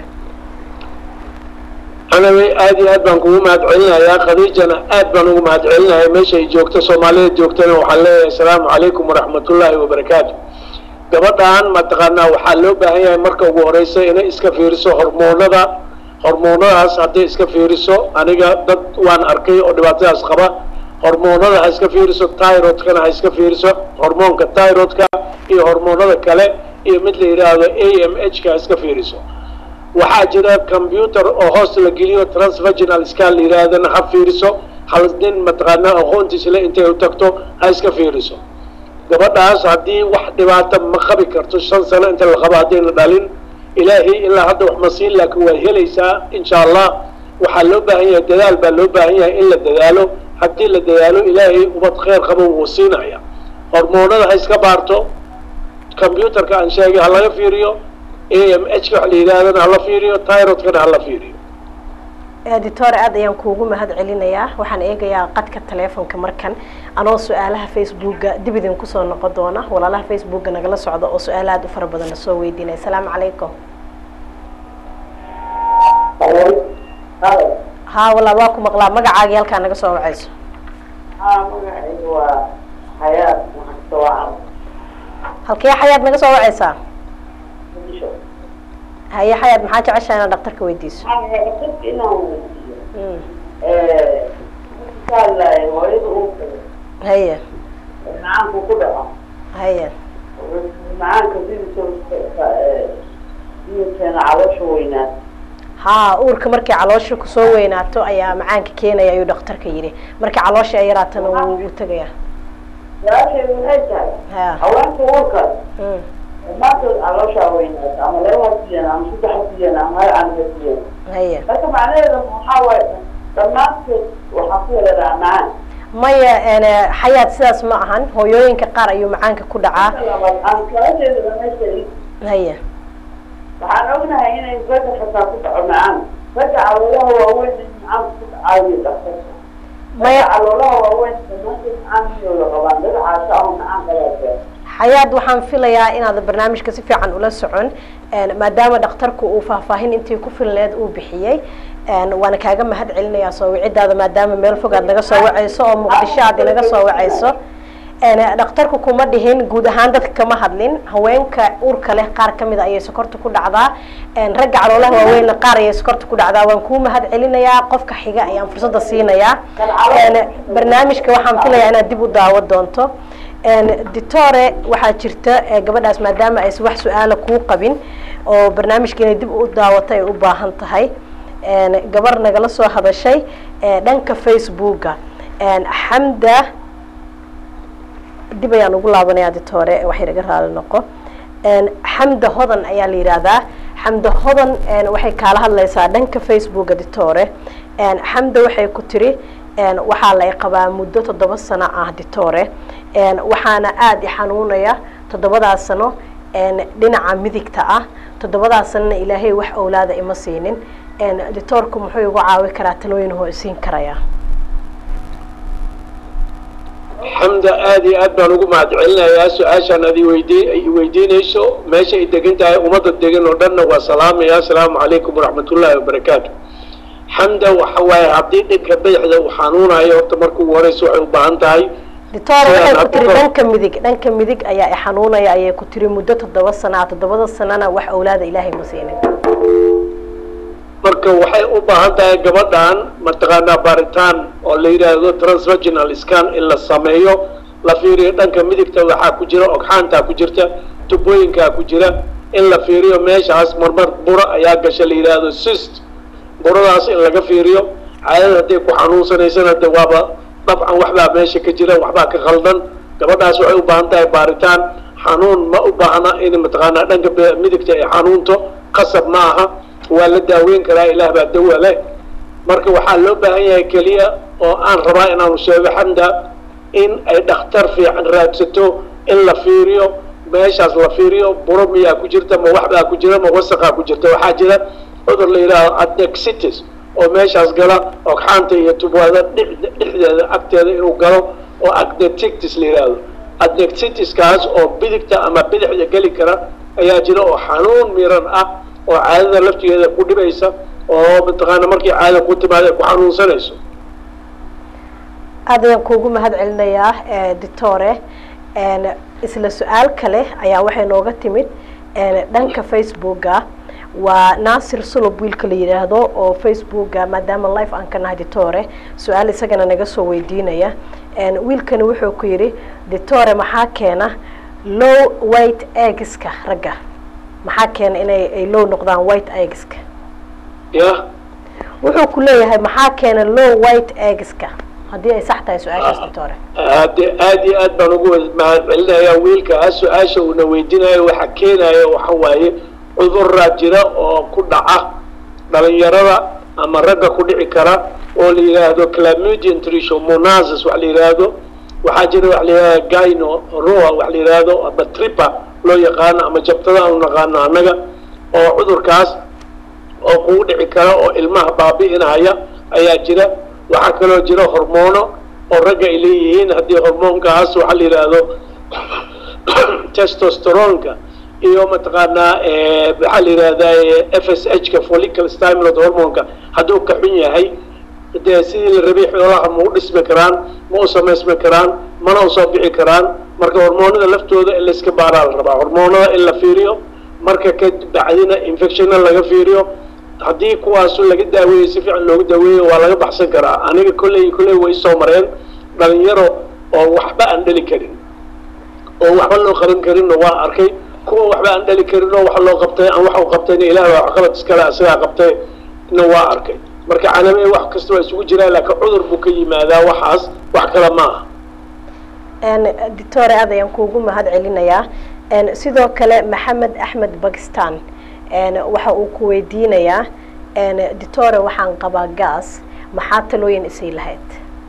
anaga aad iyo aad baan kugu mahad celinayaa khadiijana aad baan ugu mahad celinayaa meesha ay joogto soomaalida joogtana waxaan leeyahay asalaamu calaykum waraxmatullaahi wabarakaatu gabadhan mataqaanaa waxaa loo baahan yahay marka ugu horeysa inay iska fiiriso hormoonada hormoonadaas hadday iska fiiriso aniga dad waan arkay oo dhibaatadaas qaba hormoonada ha iska fiiriso tyrodkana ha iska fiiriso hormoonka tyrodka iyo hormoonada kale iyo mid la yidhaahdo a m h ka ha iska fiiriso waxaa jira computer oo hoos la geliyo transvaginal scan la yidhaahdana ha fiiriso hal nin mataqaanaa aqoontiisle intay u tagto ha iska fiiriso gabadhaas haddii wax dhibaato ma qabi karto shan sano inta la qabo haddayna dhalin ilaahay ilaa hadda wax ma siin laakiin waad helaysaa insha allah waxaa loo baahan yahay dadaal baa loo baahan yahay in la dadaalo haddii la dadaalo ilaahay ubad kheyr qabo wuu siinaya hormoonada ha iska baarto computerka aan sheegay ha laga fiiriyo a m h ka wax la yidhahdana hala fiiriyo tyrodkana hala fiiriyo doctor aad ayaan kuugu mahad celinayaa waxaan eegayaa qadka taleefonka markan anoo su-aalaha facebooka dib idin kusoo noqon doona walaalaha facebooka nagala socda oo su-aala aad u fara badan na soo weydiinaya asalaamu calaykum ha walaal waa ku maqlaa magacaagii halkaa naga soo wacayso magacaygu waa xayaad maxadsawaacan halkee xayaad naga soo wacaysaa muqdisho haye xayaad maxaa jeceshaa inaad dhaktarka weydiiso waxaan inaan weydiiyo Mm. kaalaay hooyada uurkada haye macaanku ku dhaco haye macaanka sidisoo iyo keena caloosha weynaad haa uurka markay caloosha kusoo weynaato ayaa macaanka keenaya ayuu dhakhtarka yidhi markay caloosha ay yaraatana wuu wuu tegaya su-aasheedu waxay tahay ha haweenka uurkaas mm. dhammaantood calooshaa weynaad ama laba hasiyan ama saddex hasiyan ama hal can hasiyan haye marka macnaheeda waxaa waaye dhammaantood waxaa ku weeraraa macaan maya ene xayaad sidaas ma ahan hooyooyinka qaar ayuu macaanka ku dhacaa Marka labaad aan su-aasheedu dhamaystiray haye waxaan ognahay inay ragga xataa ku dhaco macaan ragga caloolaha waaweyn in macaanku ku dhacaayo dhaqtarka maya ragga caloolaha waaweyn dhammaantood macaankooda qabaan dad caasho ama macaan qabaa xayaad waxaan filayaa inaad barnaamijka si fiican ula socon een, maadaama dhakhtarku uu faahfaahin intii ku filneed uu bixiyey een, waana kaaga mahad celinayaa soo wicidaada maadaama meel fog aad naga soo wacayso oo muqdisho aad inaga soo wacayso een, dhakhtarku kuma dhihin guud ahaan dadka kama hadlin haweenka uurka leh qaar kamid a ayay sokorta ku dhacdaa een, ragga caloolaha waaweynna qaar ayay sokorta ku dhacdaa waan kuu mahad celinayaa qofka xiga ayaan fursada siinayaa een, barnaamijka waxaan filayaa inaad dib u daawo doonto een, ditore waxaa jirta ee, gabadhaas maadaama aysan wax su-aala kuu qabin oo barnaamijka inay dib u daawato ay u baahan tahay een, gabar nagala soo hadashay ee, dhanka facebooka een, xamda dib ayaan ugu laabanayaa ditore wax yar iga raali noqo een, xamda hodan ayaa la yidhaahdaa xamda hodan een, waxay kaala hadlaysaa dhanka facebooka ditore een, xamda waxay ku tiri een, waxaa lay qabaa muddo toddoba sano ah ditore een, waxaana aada i xanuunaya toddobadaas sano een, dhinaca midigta ah toddobadaas sanona ilaahay wax owlaada ima siinin een, ditoorku muxuu igu caawi karaa talooyin hoo isiin karayaa xamda aad iyo aad baan ugu mahad celinayaa su-aashaan ad iweydii ay weydiinayso meesha ay degan tahay ummadda degan oo dhanna waa salaamaya asalaamu calaykum waraxmatullaahi wabarakaatu xamda waxa waaye haddii dhinka badaxda uu xanuunayo horta marka ugu horeysa waxay u baahan tahay ditore waxay Sidaan ku tiri hadda- dhanka midig dhanka midig ayaa i xanuunaya ayay ku tiri muddo toddoba sana ah toddobada sanana wax owlaada ilaahay ma siinin marka waxay u baahan tahay gabadhan mataqaanaa baaritaan oo la yidhaahdo transvaginal scan in la sameeyo la fiiriyo dhanka midigta waxaa ku jira ogxaantaa ku jirta tubooyinkaa ku jira in la fiiriyo meeshaas marmar buro ayaa gasha la yidhaahdo sist buradaas in laga fiiriyo caadada hadday ku xanuunsanaysana de waaba dabcan waxbaa meesha ka jira waxbaa ka khaldan gabadhaas waxay u baahan tahay baaritaan xanuun ma u baahna in mataqaanaa dhanka be- midigta ay xanuunto qasab ma aha waa la daaweyn karaa ilaah baa dawa leh marka waxaa loo baahan yahay keliya oo aan rabaa inaanu sheego xamda in ay dhakhtar fiican raadsato in la fiiriyo meeshaas la fiiriyo buro miyaa ku jirta ma waxbaa ku jira ma wasaqaa ku jirta waxaa jira cudur la yidhaaho adnexitis oo meeshaas gala ogxaanta iyo tubwada dhexdeeda agteeda inuu galo oo adnectitis la yidhaahdo adnectitiskaas oo bidigta ama bidixda geli kara ayaa jira oo xanuun miran ah oo caadada laftigeeda ku dhibaysa oo mataqaana markii caada ku timaada ay ku xanuunsanayso aad ayaan kuugu mahad celinayaa doctore isla su-aal kale ayaa waxay nooga timid dhanka facebooka waa naasir sulub wiilka la yidhaahdo oo facebooka maadaama life aan ka nahay ditore su-aal isagana naga soo weydiinaya wiilkani wuxuu ku yidhi ditore maxaa keena low white eggska ragga maxaa keena inay ay low noqdaan white eggska ya wuxuu ku leeyahay maxaa keena low white eggska haddii ay sax tahay su-aashaas ditore hade aada iyo aad baan ugu mahad celinayaa wiilkaa su-aasha uuna weydiinayo waxa keenaya waxa waaye cuduraa jira oo ku dhaca dhalinyarada ama ragga ku dhici kara oo la yidhaahdo clamudian trichomonasis wax la yidhaahdo waxaa jira wax la yidhahdo gyno roa wax la yidhaahdo ama tripa loo yaqaano ama jabtada aanu naqaano annaga oo cudurkaas oo kugu dhici kara oo ilmaha baabi'inaya ayaa jira waxaa kaloo jira hormoono oo ragga ay leeyihiin haddii hormoonkaas waxaa la yidhaahdo testosteronka iyo mataqaanaa waxaa la yidhahdaa f s h ka follicle stimulate hormonka hadduu ka xun yahay dee sidii la rabay xoolaha ma u dhismi karaan ma u samaysmi karaan mana u soo bixi karaan marka hormoonada laftooda in layska baaraa la rabaa hormoonada in la fiiriyo marka ka bacdina infectionna laga fiiriyo haddii kuwaasu laga daaweeyo si fiican loogu daaweeyo waa laga baxsan karaa aniga kolley kolley way soo mareen dhalinyaro oo waxba aan dhali karin oo waxba loo qaban karinna waa arkay kuwa waxba aan dhali karin oo wax loo qabtay aan wax u qabtayna ilaah baa waxqabad iskale isagaa qabtay na waa arkay marka calaame wax kasta waa isugu jiraan laakiin cudur buu ka yimaadaa waxaas wax kale ma aha doctore aad ayaan kuugu mahad celinayaa sidoo kale maxamed axmed bakistan waxa uu ku weydiinayaa doctore waxaan qabaa gas maxaa talooyin isay lahayd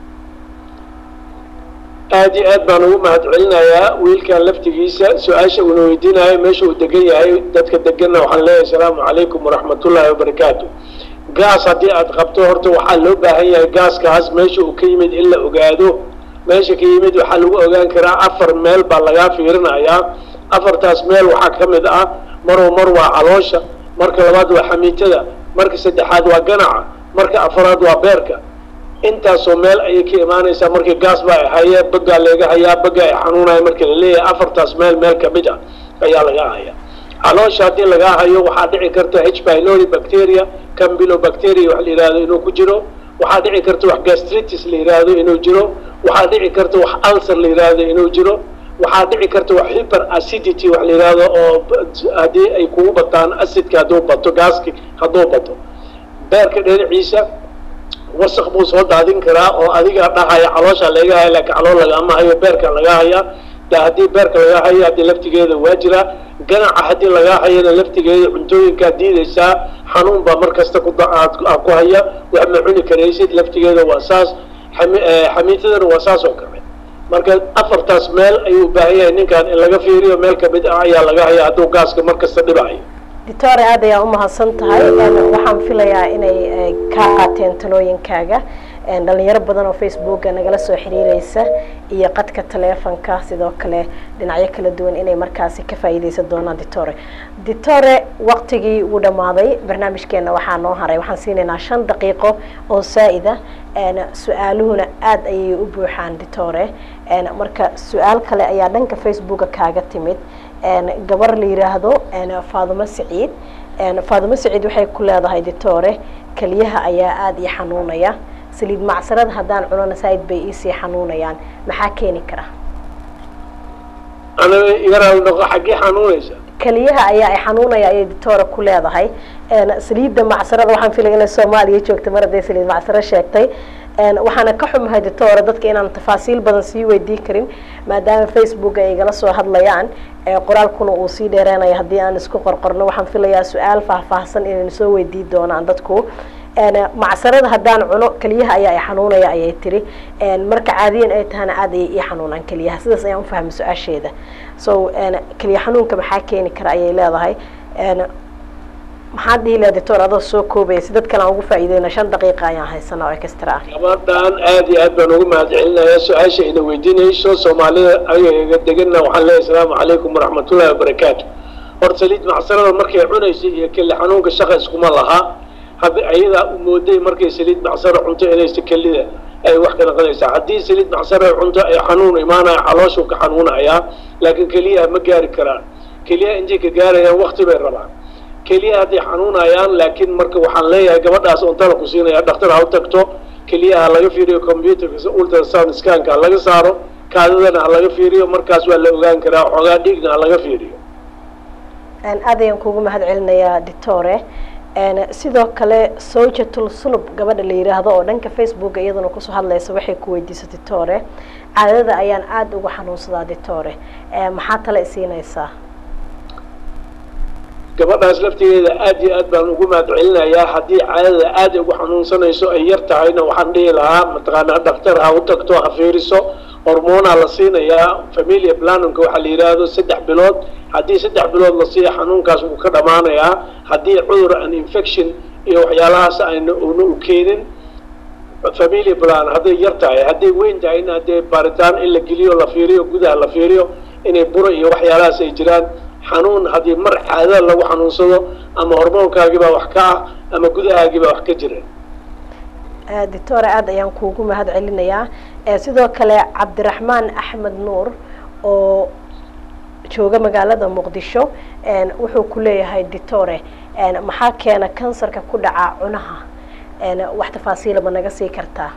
aada iyo aad baan ugu mahad celinayaa wiilkan laftigiisa su-aasha uuna weydiinayo meesha uu degan yahay dadka deganna waxaan leeyahay asalaamu calaykum waraxmatullaahi wabarakaatu gaas haddii aad qabto horta waxaa loo baahan yahay gaaskaas meesha uu ka yimid in la ogaado meesha ka yimid waxaa lagu ogaan karaa afar meel baa lagaa fiirinayaa afartaas meel waxaa ka mid ah maroo mar waa caloosha marka labaad waa xamiitada marka saddexaad waa ganaca marka afaraad waa beerka intaasoo meel ayay ka imaanaysaa markii gaas baa haye bagaa laga hayaa baga ay xanuunaya marka laleeyahay afartaas meel meel kamid ah ayaa lagaa hayaa caloosha haddii lagaa hayo waxaa dhici karta h pylori bacteria cambylobacteria wax la yidhahdo inuu ku jiro waxaa dhici karta wax gastritis la yidhaahdo inuu jiro waxaa dhici karta wax ulcer la yidhaahdo inuu jiro waxaa dhici karta wax hyper acidity wax la yidhaahdo oo haddii ay kugu bataan acidka hadduu bato gaaski hadduu bato beerka dhinaciisa wasaq buu soo daadin karaa oo adiga dhahaya caloosha laga haya laakiin calool lagama hayo beerka laga haya de haddii beerka laga hayo haddii laftigeeda waa jiraa ganaca haddii lagaa hayana laftigeeda cuntooyinkaa diidaysaa xanuun baa mar kasta ku ku haya wax ma cuni karaysid laftigeeda waa saas xamiitadana waa saas oo kale marka afartaas meel ayuu u baahan yahay ninkan in laga fiiriyo meel kamid ah ayaa laga haya hadduu gaaska mar kasta dhibayo doctore aad ayaa umahadsan tahay waxaan filayaa inay kaa qaateen talooyinkaaga dhalinyaro badan oo facebooka nagala soo xiriireysa iyo qadka taleefonka sidoo kale dhinacyo kala duwan inay markaasi ka faa'iideysan doonaan ditore ditore waqtigii wuu dhammaaday barnaamijkeena waxaa noo haray waxaan siinaynaa shan daqiiqo oo saa-ida su-aaluhuna aada ayay u buuxaan ditore marka su-aal kale ayaa dhanka facebooka kaaga timid gabar la yiraahdo faadumo saciid faadumo saciid waxay ku leedahay ditore keliyaha ayaa aada ii xanuunaya saliid macsarada haddaan cunona saaid bay iisii xanuunayaan maxaa keeni kara aniga igaraal noqo xaggee xanuunaysa keliyaha ayaa ay xanuunaya ayay ditore ku leedahay saliidda macsarada waxaan filaya inay soomaaliya joogta mar hadday saliid macsaro sheegtay waxaana ka xumahay ditore dadka inaan tafaasiil badan sii weydiin karin maadaama facebook ay igala soo hadlayaan qoraalkuna uu sii dheereenaya haddii aan isku qorqorno waxaan filayaa su-aal faahfaahsan inaynu soo weydiin doonaan dadku macsarada haddaan cuno keliyaha ayaa i xanuunaya ayay tiri marka caadiyan ay tahana aada ayay ii xanuunaan keliyaha sidaas ayaan ufahmay su-aasheeda so keliya xanuunka maxaa keeni kara ayay leedahay maxaad dhihi laha doctor adoo soo koobaya si dad kale aan ugu faa'iideyna shan daqiiqa ayaan haysanaa oo extra ah gabadhan aad iyo aad baan ugu mahad celinaya su-aasha ina weydiinayso soomaalida ayaga deganna waxaan leeyahay asalaamu calaykum waraxmatullahi wabarakaatu horta saliid macsarada markay cunaysay iyo keli xanuunka shaqa iskuma lahaa hadda ayadaa u mooday markay saliid macsaro cunto inaysa kelida ay wax ka naqonaysaa haddii saliid macsaro cunto ay xanuun imaanaya calooshuu ka xanuunayaa laakiin keliyaha ma gaari karaan keliyaha intay ka gaarayaan wakti bay rabaan keliyaha hadday xanuunayaan laakiin marka waxaan leeyahay gabadhaas ontala ku siinaya dhakhtar ha u tagto keliyaha laga fiiriyo computerka ultrasound scanka ha laga saaro kaadadana ha laga fiiriyo markaas waa la ogaan karaa xoogaa dhiigna ha laga fiiriyo aad ayaan kuugu mahad celinayaa doctore sidoo kale sojatul sulub gabadha la yiraahdo oo dhanka facebooka iyaduna kusoo hadlaysa waxay ku weydiisay ditore caadada ayaan aada uga xanuunsadaa ditore maxaa tale isiinaysaa gabadhaas laftigeeda aad iyo aad baan ugu mahad celinayaa haddii caadada aada ugu xanuunsanayso ay yar tahayna waxaan dhihi lahaa mataqaanaa dhakhtar ha u tagto ha fiiriso hormoonaa la siinayaa familia planumka waxaa la yidhaahdo saddex bilood haddii saddex bilood la siiya xanuunkaas wuu ka dhammaanayaa haddii cudur an infection iyo waxyaalahaas ayna una u keenin familia plan hadday yar tahay hadday weyn tahay in haddee baaritaan in la geliyo la fiiriyo gudaha la fiiriyo inay buro iyo waxyaalahaas ay jiraan xanuun haddii mar caadada lagu xanuunsado ama hormoonkaagiibaa wax ka ah ama gudahaagiibaa wax ka jira doctora aada ayaan kuugu mahad celinayaa sidoo kale cabdiraxmaan axmed nuur oo jooga magaalada muqdisho wuxuu ku leeyahay ditore maxaa keena kansarka ku dhaca cunaha wax tafaasiila ma naga sii kartaa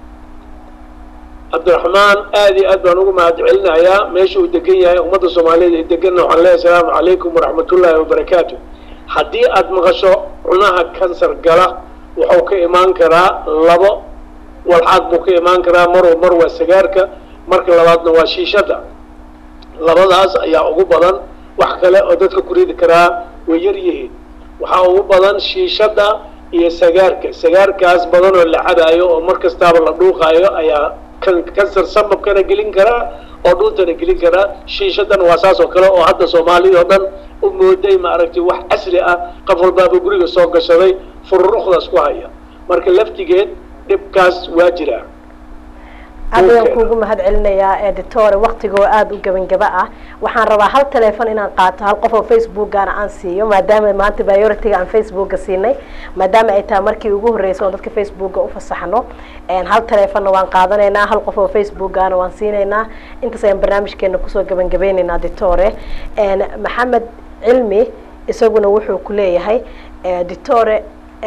cabdiraxmaan aada iyo aad baan ugu mahad celinayaa meesha uu degan yahay ummadda soomaaliyeed ee deganna waxaan leeyahay asalaamu calaykum waraxmatullaahi wabarakaatu haddii aada maqasho cunaha kansar gala wuxuu ka imaan karaa labo walxaad buu ka imaan karaa mar mar waa sagaarka marka labaadna waa shiishada labadaas ayaa ugu badan wax kale oo dadka ku ridi karaa way yar yihiin waxaa ugu badan shiishada iyo sagaarka sagaarkaas badan oo la cabaayo oo mar kastaaba la dhuuqaayo ayaa kansar sababkana gelin karaa oo dhuuntana gelin karaa shiishadana waa saas oo kale oo hadda soomaalida oo dhan u mooday maaragtay wax casri ah qof walbaaba guriga soo gashaday fururuqdaas ku haya marka laftigeed dhibkaas waa jiraa aad ayaan kuugu mahad celinayaa editore waktigoo aada u gebangaba ah waxaan rabaa hal telefon inaan qaato hal qof oo facebookana aan siiyo maadaama maanta bioritiga aan facebooka siinay maadaama ay tahay markii ugu horreysay oon dadka facebooka ufasaxno hal telefonna waan qaadanaynaa hal qof oo facebookana waan siinaynaa intaas ayaan barnaamijkeena kusoo gebangabeynaynaa ditore maxamed cilmi isaguna wuxuu ku leeyahay ditore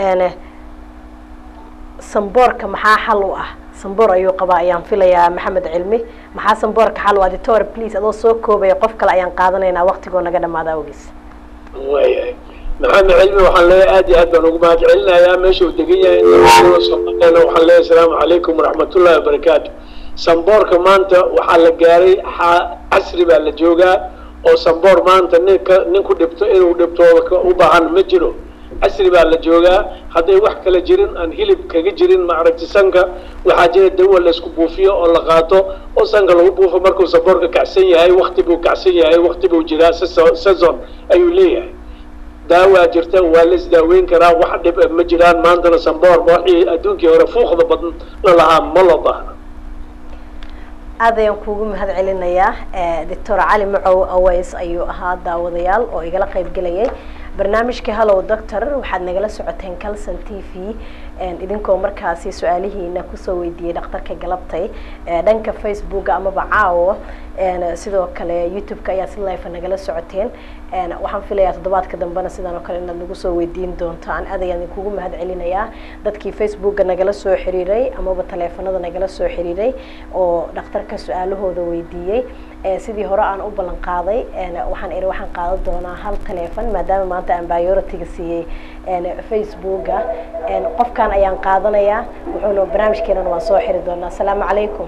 samboorka maxaa xal u ah samboor ayuu qabaa ayaan filayaa maxamed cilmi maxaa samboorka xal u ah ditore please adoo soo koobaya qof kale ayaan qaadanaynaa waktigoo naga dhamaada awgiis waayahay maxamed cilmi waxaan leeyahay aad iyo aad baan ugu mahad celinayaa meesha uu degan yahay soomaaliyana waxaan leeyahay asalaamu calaykum waraxmatullahi wabarakaatu samboorka maanta waxaa la gaaray casri baa la joogaa oo samboor maanta ninka nin ku dhibto inuu dhibtooda u baahan ma jiro casri baa la joogaa hadday wax kala jirin aan hilib kaga jirin maaragti sanka waxaa jira dawa laysku buufiyo oo la qaato oo sanka lagu buufo markuu samboorka kacsan yahay wakti buu kacsan yahay wakti buu jiraa sezon ayuu leeyahay daawaa jirta waa la isdaaweyn karaa wax dhib ma jiraan maantana samboor waxii adduunkii hore fuuqda badan la lahaa ma loo baahna aad ayaan kuugu mahad celinayaa doctor cali macow aways ayuu ahaa daawadayaal oo igala qayb gelayay barnaamijka hallow doctor waxaad nagala socoteen calson t v idinkoo markaasi su-aalihiina kusoo weydiiyey dhakhtarka galabtay dhanka facebooka amaba caawo sidoo kale youtube-ka ayaa si life nagala socoteen waxaan filayaa toddobaadka dambena sidaan oo kale inaad nagu soo weydiin doontaan aad ayaan idinkugu mahad celinayaa dadkii facebooka nagala soo xiriiray amaba taleefanada nagala soo xiriiray oo dhakhtarka su-aalahooda weydiiyey sidii hore aan u ballan qaaday waxaan iri waxaan qaadan doonaa hal taleefon maadaama maanta aan bioritiga siiyey facebooka qofkan ayaan qaadanayaa wuxuuna barnaamijkeenana waan soo xiri doonaa asalaamu calaykum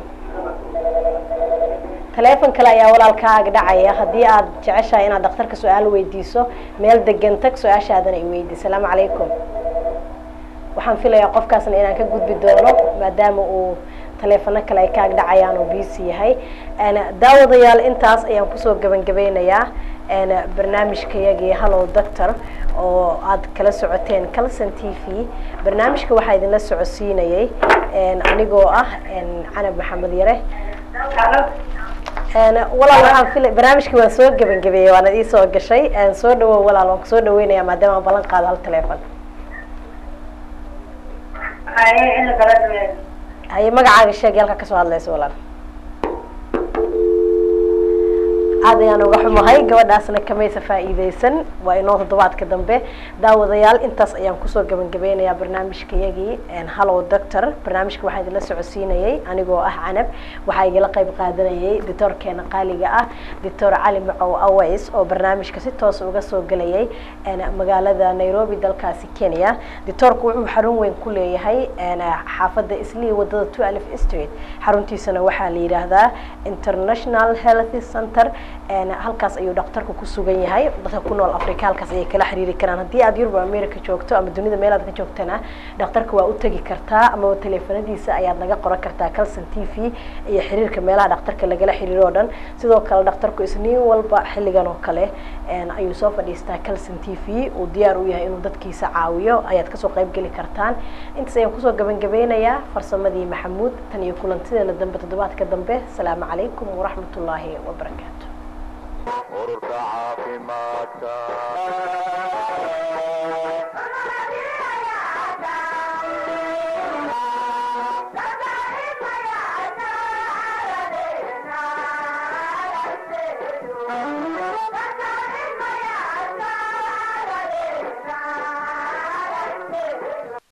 taleefon kale ayaa walaalkaaga dhacaya haddii aad jeceshahay inaad dhakhtarka su-aal weydiiso meel degan tag su-aashaadana i weydi asalaamu calaykum waxaan filayaa qofkaasna inaan ka gudbi doono maadaama uu taleefano kale ay kaag dhacayaan oo busy yahay daawadayaal intaas ayaan kusoo gabangabeynayaa barnaamijkayagii hallow doctor oo aad kala socoteen calson t v barnaamijka waxaa idinla socodsiinayay anigoo ah canab maxamed yare walaal waxaan fila barnaamijkii waan soo gebangabeeyey waana ii soo gashay soo dhawow walaal waan kusoo dhaweynaya maadaama aan ballan qaado hal teleefon haye magacaaga sheeg halka kasoo hadlaysa walaal aad ayaan uga xumahay gabadhaasna kamaysa faa'iideysan waa inoo toddobaadka dambe daawadayaal intaas ayaan kusoo gabangabeynayaa barnaamijkayagii hallow doctor barnaamijka waxaa idinla socodsiinayay anigoo ah canab waxaa igala qayb qaadanayay doctoorkeena qaaliga ah doctor cali macow aways oo barnaamijka si toos uga soo gelayay magaalada nairobi dalkaasi kenya doctoorku wuxuu xarun weyn ku leeyahay xaafadda islii wadada two alif street xaruntiisana waxaa la yidhaahdaa international health center halkaas ayuu dhaktarku ku sugan yahay dadka ku nool africa halkaas ayay kala xiriiri karaan haddii aad yurub america joogto ama dunida meel aad ka joogtana dhakhtarka waa u tegi kartaa amaba teleefanadiisa ayaad naga qoran kartaa calson t v iyo xiriirka meelaha dhakhtarka lagala xiriiro o dhan sidoo kale dhakhtarku isniin walba xilligan oo kale ayuu soo fadhiistaa calson t v uu diyaar u yahay inuu dadkiisa caawiyo ayaad kasoo qayb geli kartaan intaas ayaan kusoo gabangabeynayaa farsamadii maxamuud tan iyo kulantideena dambe toddobaadka dambe asalaamu calaykum waraxmat ullaahi wabarakaatu ururka caafimaadka